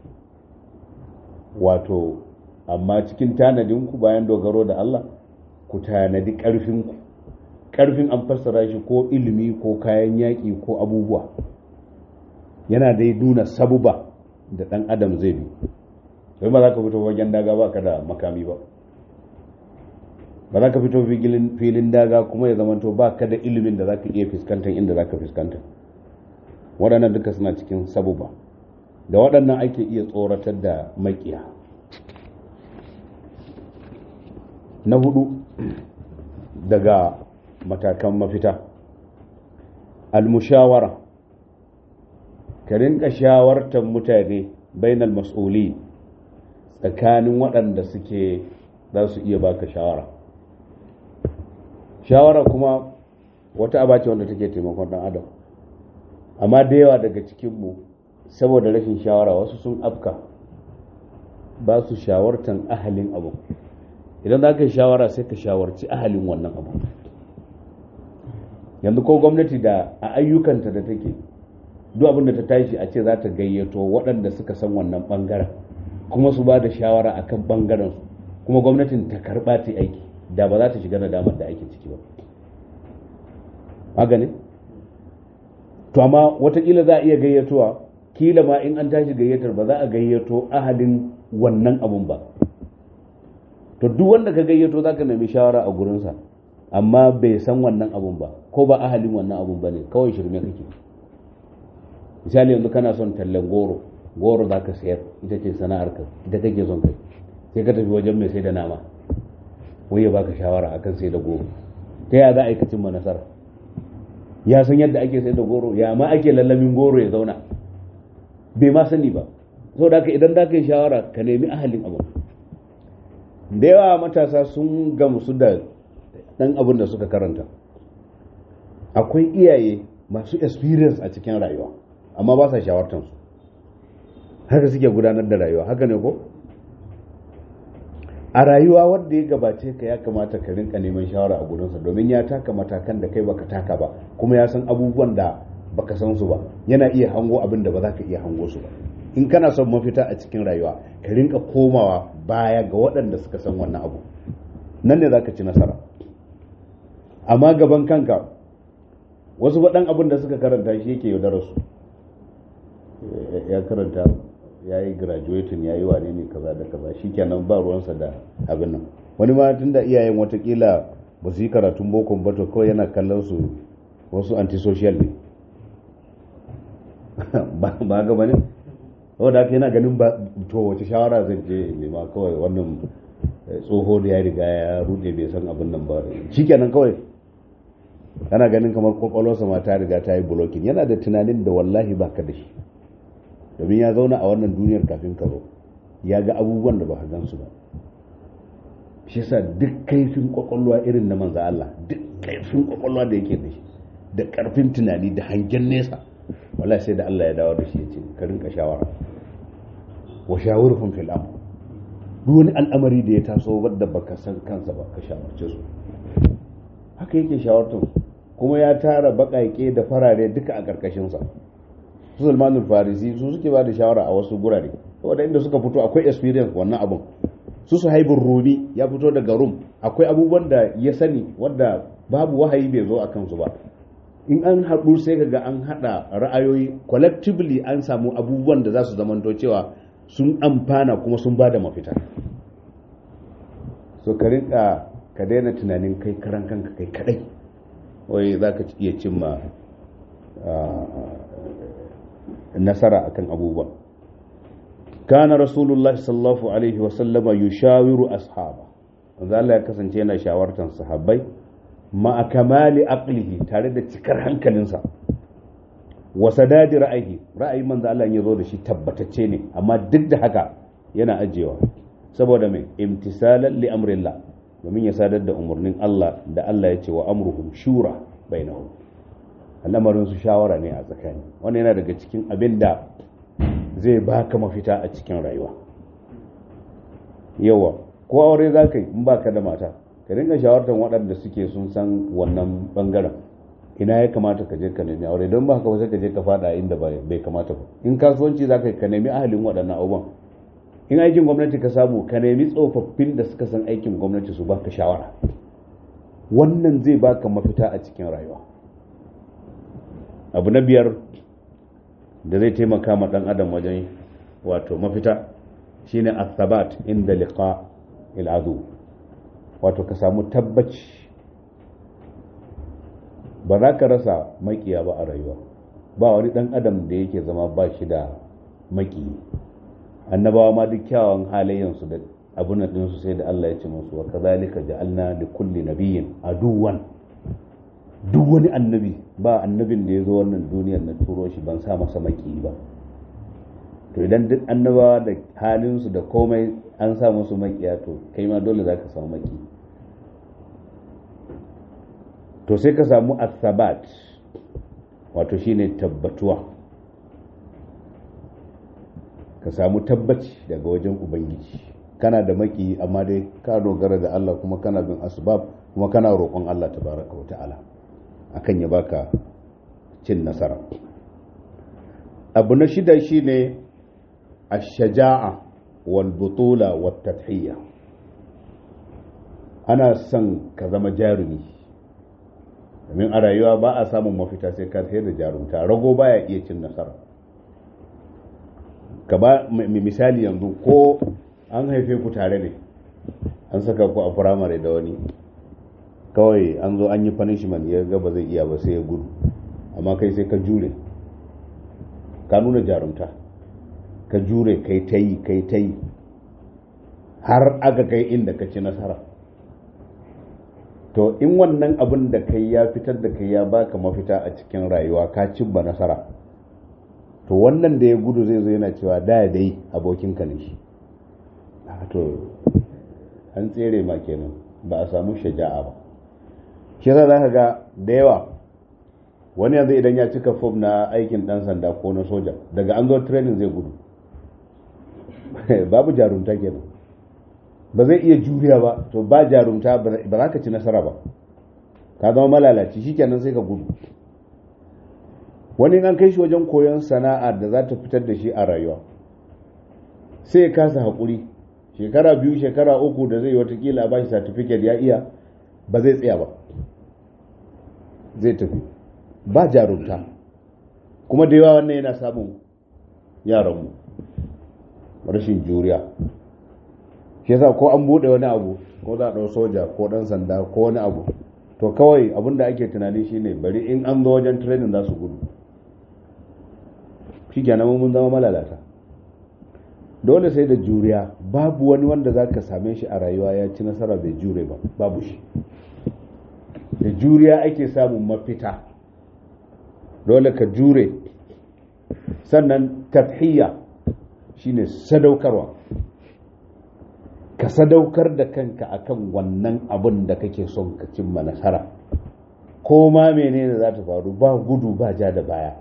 [SPEAKER 1] wato amma cikin tanadinku bayan dogaro da Allah ku tanadi ƙarfinku ƙarfin an fassara shi ko ilimi ko kayan yaƙi ko abubuwa yana dai nuna sabuba da ɗan adam zai bi sai ba za ka fito wajen daga ba ka da makami ba ba za ka fito filin daga kuma ya zamanto ba ka da ilimin da za ka iya fuskantar inda za ka fuskanta waɗannan duka suna cikin sabuba da waɗannan ake iya tsoratar da makiya na hudu daga matakan mafita almushawara ka rinka shawartar mutane bainal mas'uli tsakanin waɗanda suke za su iya baka shawara shawara kuma wata abace wanda take taimakon ɗan adam amma da yawa daga cikinmu saboda rashin shawara wasu sun afka ba su shawartan ahalin abu idan za ka yi shawara sai ka shawarci ahalin wannan abu yanzu ko gwamnati da a ayyukanta da take duk abin da ta tashi a ce za ta gayyato waɗanda suka san wannan ɓangaren kuma su ba da shawara a kan ɓangaren su kuma gwamnatin ta karɓa ta aiki da ba za ta shiga nadamar da ake ciki ba magani to amma watakila za a iya gayyatowa kila ma in an tashi gayyatar ba za a gayyato ahalin wannan abun ba to duk wanda ka gayyato za ka nemi shawara a gurinsa amma bai san wannan abun ba ko ba ahalin wannan abun ba ne kawai shirme kake misali yanzu kana son tallan goro goro za ka sayar ita ce sana'ar ka ita kake son kai sai ka tafi wajen mai sai da nama wai ya baka shawara akan sai da goro ta ya za a yi ka cimma nasara ya san yadda ake sai da goro ya ma ake lallamin goro ya zauna bai ma sani ba saboda haka idan da ka yi shawara ka nemi ahalin abu da yawa matasa sun gamsu da ɗan abin da suka karanta akwai iyaye masu experience a cikin rayuwa amma ba sa shawartansu haka suke gudanar da rayuwa haka ne ko a rayuwa wanda ya gabace ka ya kamata ka rinka neman shawara a gurinsa domin ya taka matakan da kai baka taka ba kuma ya san abubuwan da baka san su ba yana iya hango abin da ba za ka iya hango su ba in kana son mafita a cikin rayuwa ka rinka komawa baya ga waɗanda suka san wannan abu nan ne za ka ci nasara amma gaban kanka wasu faɗan abin da suka karanta shi yake yaudarar su ya karanta ya yi graduating ya yi wane ne kaza da kaza shi kenan ba ruwansa da abin nan wani ma tun da iyayen watakila ba su yi karatun bokon ba to kawai yana kallon su wasu antisocial ne ba ga bane wadda haka yana ganin ba to wace shawara zai je nema kawai wannan tsoho da ya riga ya rude bai san abin nan ba shikenan kawai kana ganin kamar kwakwalwarsa ma ta riga ta yi blocking yana da tunanin da wallahi baka da shi domin ya zauna a wannan duniyar kafin ka zo ya ga abubuwan da ba ka gansu ba shi yasa duk kaifin kwakwalwa irin na manzo Allah duk kaifin kwakwalwa da yake da shi da karfin tunani da hangen nesa wallahi sai da Allah ya dawo da shi ya ce ka rinka shawara wa shawurhum fil amr duk wani al'amari da ya taso wadda baka san kansa ba ka shawarce su haka yake shawartar kuma ya tara baƙaƙe da farare duka a ƙarƙashinsa su salmanul farisi su suke ba da shawara a wasu gurare saboda inda suka fito akwai experience wannan abun su su haibin rumi ya fito daga rum akwai abubuwan da ya sani wadda babu wahayi bai zo a kansu ba in an haɗu sai ga an haɗa ra'ayoyi collectively an samu abubuwan da za su zamanto cewa sun amfana kuma sun ba da mafita so ka rinka ka daina tunanin kai karan kanka kai kadai wai za ka iya cimma nasara akan abubuwa kana rasulullahi sallallahu alaihi wasallama yushawiru ashaba wanda Allah ya kasance yana shawartar sahabbai ma kamali aqlihi tare da cikar hankalinsa wa sadadi ra'ayi ra'ayin manzo Allah ya zo da shi tabbatacce ne amma duk da haka yana ajewa saboda mai imtisalan li amrillah domin ya sadar da umarnin Allah da Allah ya ce wa amruhum shura bainahum al'amarin su shawara ne a tsakani wannan yana daga cikin abin da zai baka mafita a cikin rayuwa yawa ko aure za ka yi in baka da mata ka dinga shawartar waɗanda suke sun san wannan bangaren ina ya kamata ka je ka nemi aure don ba ka sai ka je ka fada inda bai kamata ba in kasuwanci za ka yi ka nemi ahalin waɗannan abubuwan in aikin gwamnati ka samu ka nemi tsofaffin da suka san aikin gwamnati su baka shawara wannan zai baka mafita a cikin rayuwa abu na biyar da zai taimaka ma dan adam wajen wato mafita shine asabat inda liqa il'adu wato ka samu tabbaci ba za ka rasa makiya ba a rayuwa ba wani dan adam da yake zama ba shi da makiyi annabawa ma duk kyawawan halayyansu da abun nan ɗinsu sai da Allah ya ce musu wa kazalika ja'alna li kulli nabiyyin aduwan duk wani annabi ba annabin da ya zo wannan duniyar na turo shi ban sa masa maki ba to idan duk annabawa da halinsu da komai an sa musu makiya to kai ma dole za ka samu maki to sai ka samu asabat wato shine tabbatuwa ka samu tabbaci daga wajen ubangiji kana da maki amma dai ka dogara da Allah kuma kana bin asbab kuma kana roƙon Allah tabaraka wa ta'ala akan ya baka cin nasara abu na shida shine ash-shaja'a wal butula wat tadhiya ana son ka zama jarumi domin a rayuwa ba a samun mafita sai ka sai da jarumta rago baya iya cin nasara ka ba misali yanzu ko an haife ku tare ne an saka ku a firamare da wani kawai an zo an yi punishment ya ga ba zai iya ba sai ya gudu amma kai sai ka jure ka nuna jarumta ka jure kai ta yi kai ta yi har aka kai inda ka ci nasara to in wannan abin da kai ya fitar da kai ya baka mafita a cikin rayuwa ka cimma nasara to wannan da ya gudu zai zo yana cewa da dai abokinka ne shi to an tsere ma kenan ba a samu shaja'a ba shi yasa za ka ga da yawa wani yanzu idan ya cika fom na aikin dan sanda ko na soja daga an zo training zai gudu babu jarumta kenan ba zai iya juriya ba to ba jarumta ba za ka ci nasara ba ka zama malalaci shikenan sai ka gudu wani an kai shi wajen koyon sana'a da za ta fitar da shi a rayuwa sai ya kasa haƙuri shekara biyu shekara uku da zai watakila ba shi certificate ya iya ba zai tsaya ba zai tafi ba jarumta kuma da yawa wannan yana samun yaranmu rashin juriya shi yasa ko an buɗe wani abu ko za a ɗau soja ko ɗan sanda ko wani abu to kawai abin da ake tunani shine bari in an zo wajen training za su gudu shi kenan mun zama malalata dole sai da juriya babu wani wanda za ka same shi a rayuwa ya ci nasara bai jure ba babu shi da juriya ake samun mafita dole ka jure sannan tafhiya shine sadaukarwa ka sadaukar da kanka akan wannan abin da kake son ka cimma nasara ko ma menene za ta faru ba gudu ba ja da baya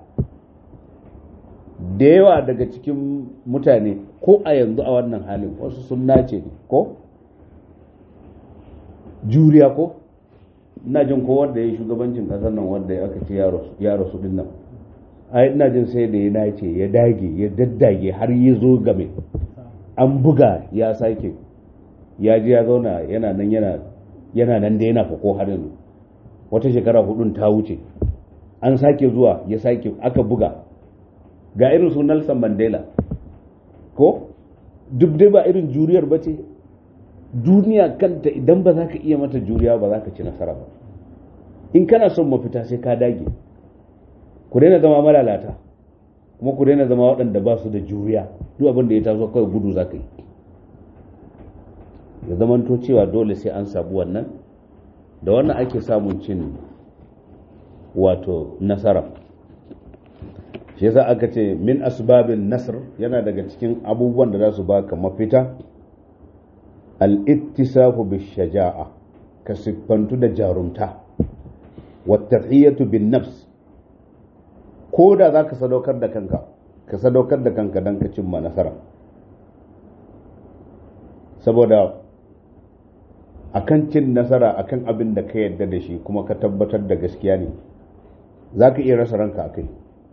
[SPEAKER 1] da yawa daga cikin mutane ko a yanzu a wannan halin wasu sun nace ne ko juriya ko ina jin ko wanda ya yi shugabancin kasar nan wanda aka ce ya rasu din nan ai ina jin sai da ya nace ya dage ya daddage har ya zo game an buga ya sake ya ji ya zauna yana nan yana yana nan da yana fako har yanzu wata shekara hudun ta wuce an sake zuwa ya sake aka buga ga irin su Nelson Mandela ko duk dai ba irin juriyar ba ce duniya kanta idan ba za ka iya mata juriya ba za ka ci nasara ba in kana son mafita sai ka dage ku daina zama malalata kuma ku daina zama waɗanda ba su da juriya duk abin da ya taso kawai gudu za ka yi ya zamanto cewa dole sai an sabu wannan da wannan ake samun cin wato nasara shi yasa aka ce min asbabin nasr yana daga cikin abubuwan da za su baka mafita al-ittisafu bishaja'a ka siffantu da jarumta wa tadhiyatu bin nafs ko da za ka sadaukar da kanka ka sadaukar da kanka don ka cimma nasara saboda akan cin nasara akan abin da ka yarda da shi kuma ka tabbatar da gaskiya ne za ka iya rasa ranka a kai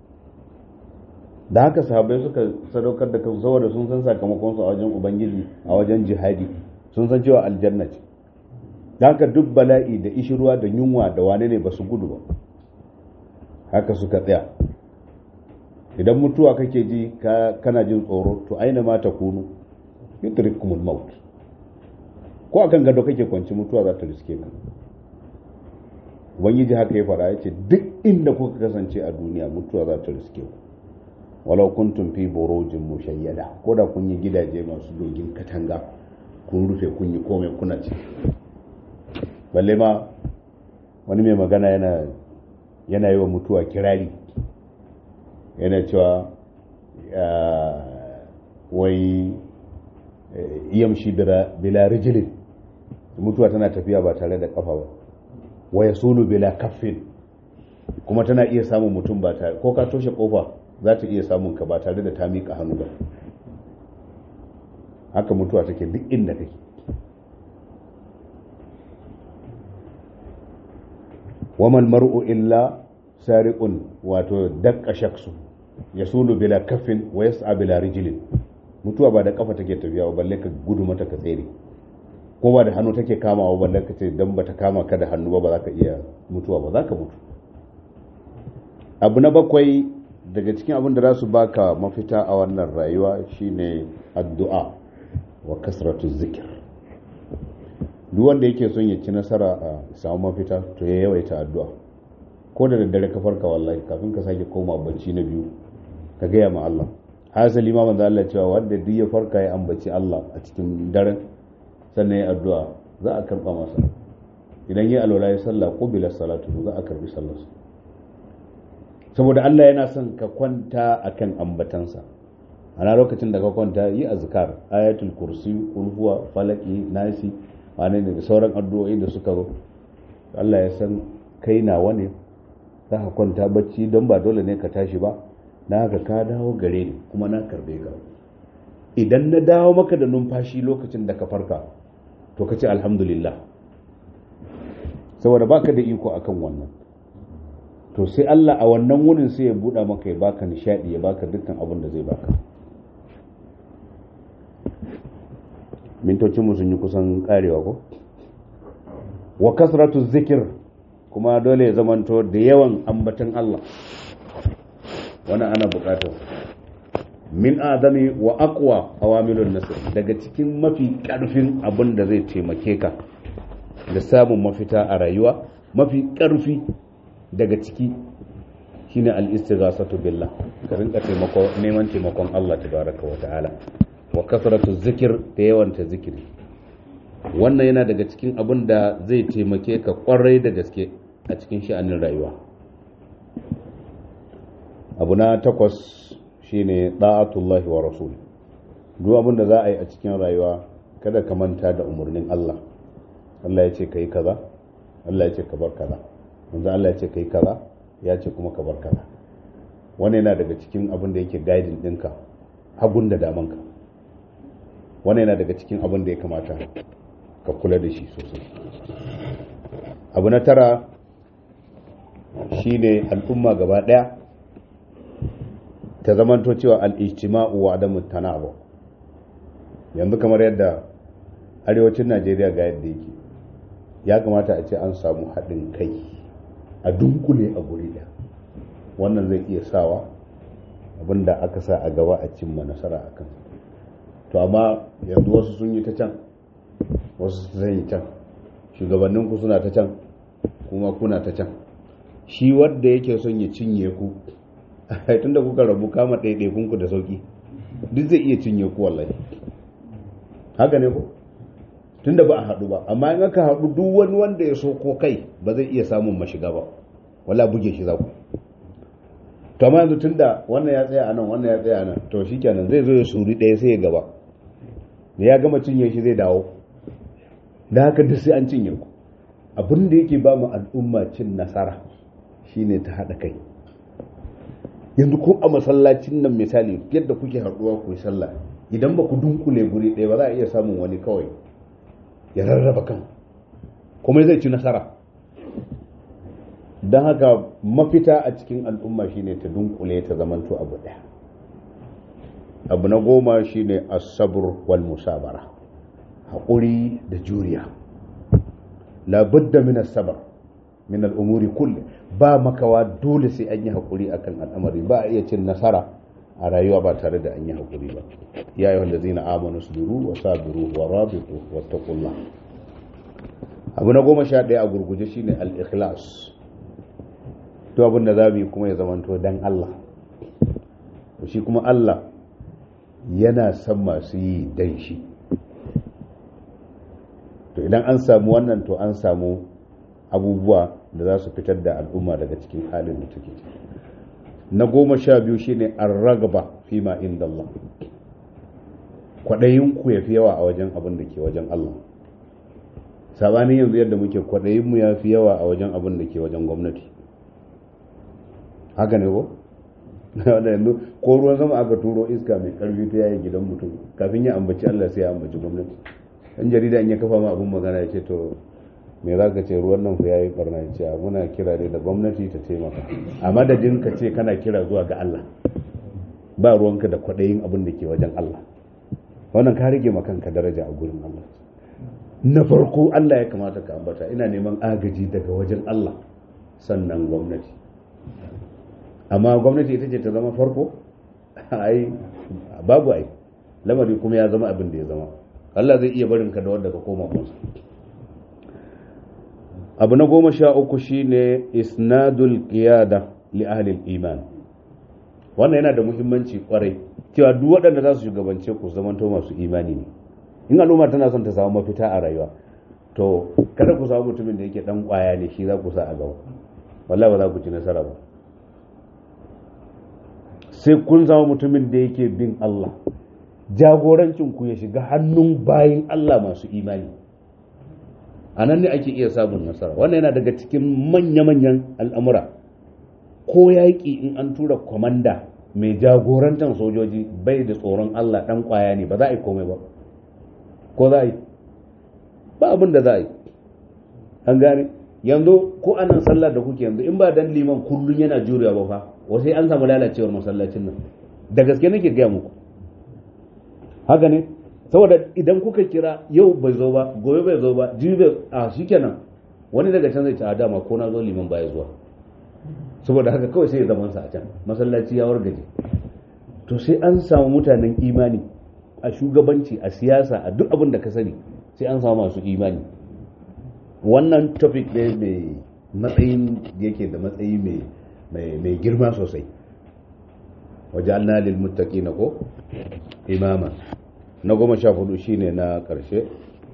[SPEAKER 1] da haka sahabai suka sadaukar da kansu saboda sun san sakamakonsu a wajen ubangiji a wajen jihadi sun san cewa aljanna ce da haka duk bala'i da ishirwa da yunwa da wane ne ba su gudu ba haka suka tsaya idan mutuwa kake ji kana jin tsoro to aina ma ta kunu yudrikumul maut ko akan gado kake kwanci mutuwa za ta riske ka ubangiji haka ya fara yace duk inda kuka kasance a duniya mutuwa za ta riske ku walau kuntum fi burujin mushayyada ko da kun yi gidaje masu dogin katanga kun rufe kun yi komai kuna ci balle ma wani mai magana yana yana yi wa mutuwa kirari yana cewa wai yamshi bila rijilin mutuwa tana tafiya ba tare da kafa ba waya sulu bila kaffin kuma tana iya samun mutum ba tare ko ka toshe kofa za ta iya samun ka ba tare da ta miƙa hannu ba haka mutuwa take duk inda kake waman mar'u illa sariqun wato dakka shaksu yasulu bila kaffin wa yas'a bila rijlin mutuwa ba da kafa take tafiya ba balle ka gudu mata ka tsere ko ba da hannu take kamawa balle ka ce dan bata kama ka da hannu ba ba za ka iya mutuwa ba za ka mutu abu na bakwai daga cikin abin da za su baka mafita a wannan rayuwa shine addu'a wa kasratu zikir duk wanda yake son ya ci nasara a samu mafita to ya yawaita addu'a ko da daddare ka farka wallahi kafin ka sake koma bacci na biyu ka gaya ma Allah hasali ma manzo Allah cewa wanda duk ya farka ya ambaci Allah a cikin daren sannan ya addu'a za a karba masa idan ya alwala ya sallah qubila salatu za a karbi sallarsa saboda Allah yana son ka kwanta akan ambatansa ana lokacin da ka kwanta yi azkar ayatul kursi kul huwa falaki nasi wane ne da sauran addu'o'i da suka zo Allah ya san kai nawa ne za ka kwanta bacci don ba dole ne ka tashi ba na haka ka dawo gare ni kuma na karbe ka idan na dawo maka da numfashi lokacin da ka farka to ka ce alhamdulillah saboda baka da iko akan wannan to sai Allah a wannan wurin sai ya buɗa maka ya baka nishadi ya baka dukkan abin da zai baka mintocinmu sun yi kusan karewa ko wa kasratu zikir kuma dole ya zamanto da yawan ambatan Allah wannan ana bukatar min adami wa aqwa awamilun nasr daga cikin mafi karfin abin da zai taimake ka da samun mafita a rayuwa mafi karfi daga ciki shine al-istighasatu billah ka rinka taimako neman taimakon Allah tabaraka wa ta'ala wa kasratu zikir da yawanta zikiri wannan yana daga cikin abin da zai taimake ka kwarai da gaske a cikin sha'anin rayuwa abu na takwas shine da'atullahi wa rasul duk abin da za a yi a cikin rayuwa kada ka manta da umarnin Allah Allah ya ce ka yi kaza Allah ya ce ka bar kaza manzo Allah ya ce ka yi kaza ya ce kuma ka bar kaza wani yana daga cikin abin da yake guiding ɗinka hagun da damanka wani yana daga cikin abin da ya kamata ka kula da shi sosai abu na tara shine al'umma gaba ɗaya ta zamanto cewa al'ijtima'u wa adamu tanabu yanzu kamar yadda arewacin najeriya ga yadda yake ya kamata a ce an samu haɗin kai a dunkule a guri da wannan zai iya sawa abinda aka sa a gaba a cimma nasara a kan to amma yanzu wasu sun yi ta can wasu sun yi can shugabanninku suna ta can kuma kuna ta can shi wadda yake son ya cinye ku tun da kuka rabu kama ɗaiɗaikunku da sauƙi duk zai iya cinye ku wallahi haka ne ku tun da ba a haɗu ba amma in aka haɗu duk wani wanda ya so ko kai ba zai iya samun mashiga ba wala buge shi za ku to amma yanzu tun da wannan ya tsaya a nan wannan ya tsaya a nan to shi kenan zai zo ya suri ɗaya sai ya gaba da ya gama cinye shi zai dawo da haka duk sai an cinye ku abin da yake ba mu al'umma cin nasara shine ta haɗa kai yanzu ko a masallacin nan misali yadda kuke haɗuwa ku yi sallah idan ba ku dunkule guri ɗaya ba za a iya samun wani kawai ya rarraba kan kuma zai ci nasara don haka mafita a cikin al'umma shine ta dunkule ta zamanto abu ɗaya abu na goma shine asabur wal musabara haƙuri da juriya labudda min asabar min al'umuri kulle ba makawa dole sai an yi haƙuri akan al'amari ba a iya cin nasara a rayuwa ba tare da an yi haƙuri ba ya yi wanda zina amanu su duru wa sabiru wa rabitu wa taqullah abu na goma sha ɗaya a gurguje shine al-ikhlas to abin da za mu yi kuma ya zamanto dan Allah shi kuma Allah yana son masu yi dan shi to idan an samu wannan to an samu abubuwa da za su fitar da al'umma daga cikin halin da take na goma sha biyu shine an ragaba fi ma inda Allah kwaɗayinku ya fi yawa a wajen abin da ke wajen Allah sabanin yanzu yadda muke kwaɗayinmu ya fi yawa a wajen abin da ke wajen gwamnati haka ne ko? wanda yanzu ko ruwan sama aka turo iska mai karfi ta yayi gidan mutum kafin ya ambaci Allah sai ya ambaci gwamnati dan jarida in ya kafa ma abin magana ya ce to me za ka ce ruwan nan ku ya yi barna ce muna kira ne da gwamnati ta taimaka a madadin ka ce kana kira zuwa ga Allah ba ruwanka da kwaɗayin abin da ke wajen Allah wannan ka rage ma kanka daraja a gurin Allah na farko Allah ya kamata ka ambata ina neman agaji daga wajen Allah sannan gwamnati amma gwamnati ita ce ta zama farko ai babu ai lamari kuma ya zama abin da ya zama Allah zai iya barin ka da wanda ka koma musu abu na goma sha uku shine isnadul qiyada li ahli iman wannan yana da muhimmanci kwarai cewa duk waɗanda za su shugabance ku zamanto masu imani ne in al'umma tana son ta samu mafita a rayuwa to kada ku samu mutumin da yake dan kwaya ne shi za ku sa a gaba wallahi ba za ku ci nasara ba sai kun zama mutumin da yake bin Allah jagorancin ku ya shiga hannun bayin Allah masu imani a nan ne ake iya samun nasara wannan yana daga cikin manya-manyan al'amura ko yaƙi in an tura kwamanda mai jagorantar sojoji bai da tsoron Allah ɗan ƙwaya ne ba za a yi komai ba ko za a yi ba abin da za a yi an gane yanzu ko anan sallar da kuke yanzu in ba dan liman kullum yana jurewa ba fa wasai an samu lalacewar masallacin nan da gaske nake gaya muku haka ne saboda idan kuka kira yau bai zo ba gobe bai zo ba jibi a shikenan wani daga can zai ci a dama ko na zo liman baya zuwa saboda haka kawai sai ya zaman sa a can masallaci ya wargaje to sai an samu mutanen imani a shugabanci a siyasa a duk abin da ka sani sai an samu masu imani wannan topic ne mai matsayin yake da matsayi mai girma sosai wajen lil muttaqina ko imama na goma sha hudu shine na ƙarshe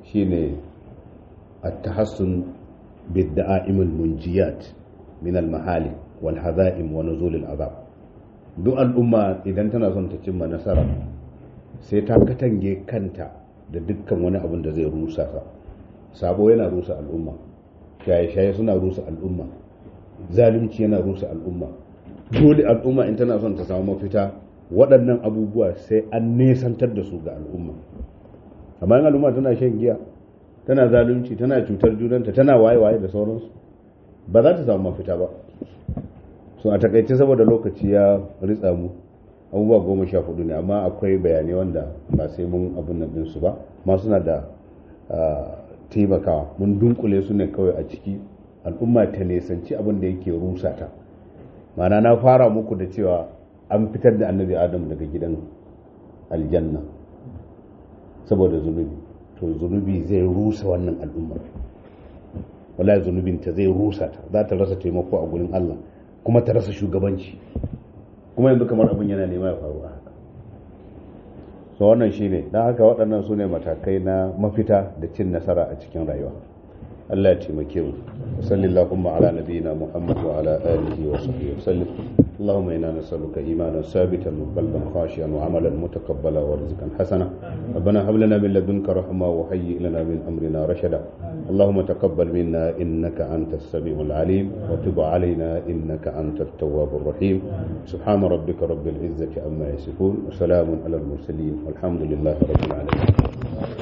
[SPEAKER 1] shine at-tahassun bid-da'im al-munjiyat min al-mahali wal hazaim wa nuzul al-azab duk al'umma idan tana son ta cimma nasara sai ta katange kanta da dukkan wani abin da zai rusa ta sabo yana rusa al'umma shaye-shaye suna rusa al'umma zalunci yana rusa al'umma dole al'umma in tana son ta samu mafita waɗannan abubuwa sai an nesantar da su ga al'umma amma in al'umma tana shan giya tana zalunci tana cutar junanta tana waye-waye da sauransu ba za ta samu mafita ba so a takaice saboda lokaci ya ritsa mu abubuwa goma sha hudu ne amma akwai bayanai wanda ba sai mun abin nan ɗinsu ba ma suna da taimakawa mun dunkule su ne kawai a ciki al'umma ta nesanci abin da yake rusa ta mana na fara muku da cewa an fitar da annabi adam daga gidan aljanna saboda zunubi to zunubi zai rusa wannan al'ummar wala zunubinta zai rusa ta za ta rasa taimako a gurin allah kuma ta rasa shugabanci kuma yanzu kamar abin yana nema ya faru a haka so wannan shine don haka waɗannan su ne matakai na mafita da cin nasara a cikin rayuwa Allah ya taimake mu sallallahu ala nabiyyina muhammad wa ala alihi wa sahbihi wa sallim اللهم انا نسالك ايمانا ثابتا وقلبا خاشعا وعملا متقبلا ورزقا حسنا ربنا هب لنا من لدنك رحمه وهيئ لنا من امرنا رشدا اللهم تقبل منا انك انت السميع العليم وتب علينا انك انت التواب الرحيم سبحان ربك رب العزه عما يصفون وسلام على المرسلين والحمد لله رب العالمين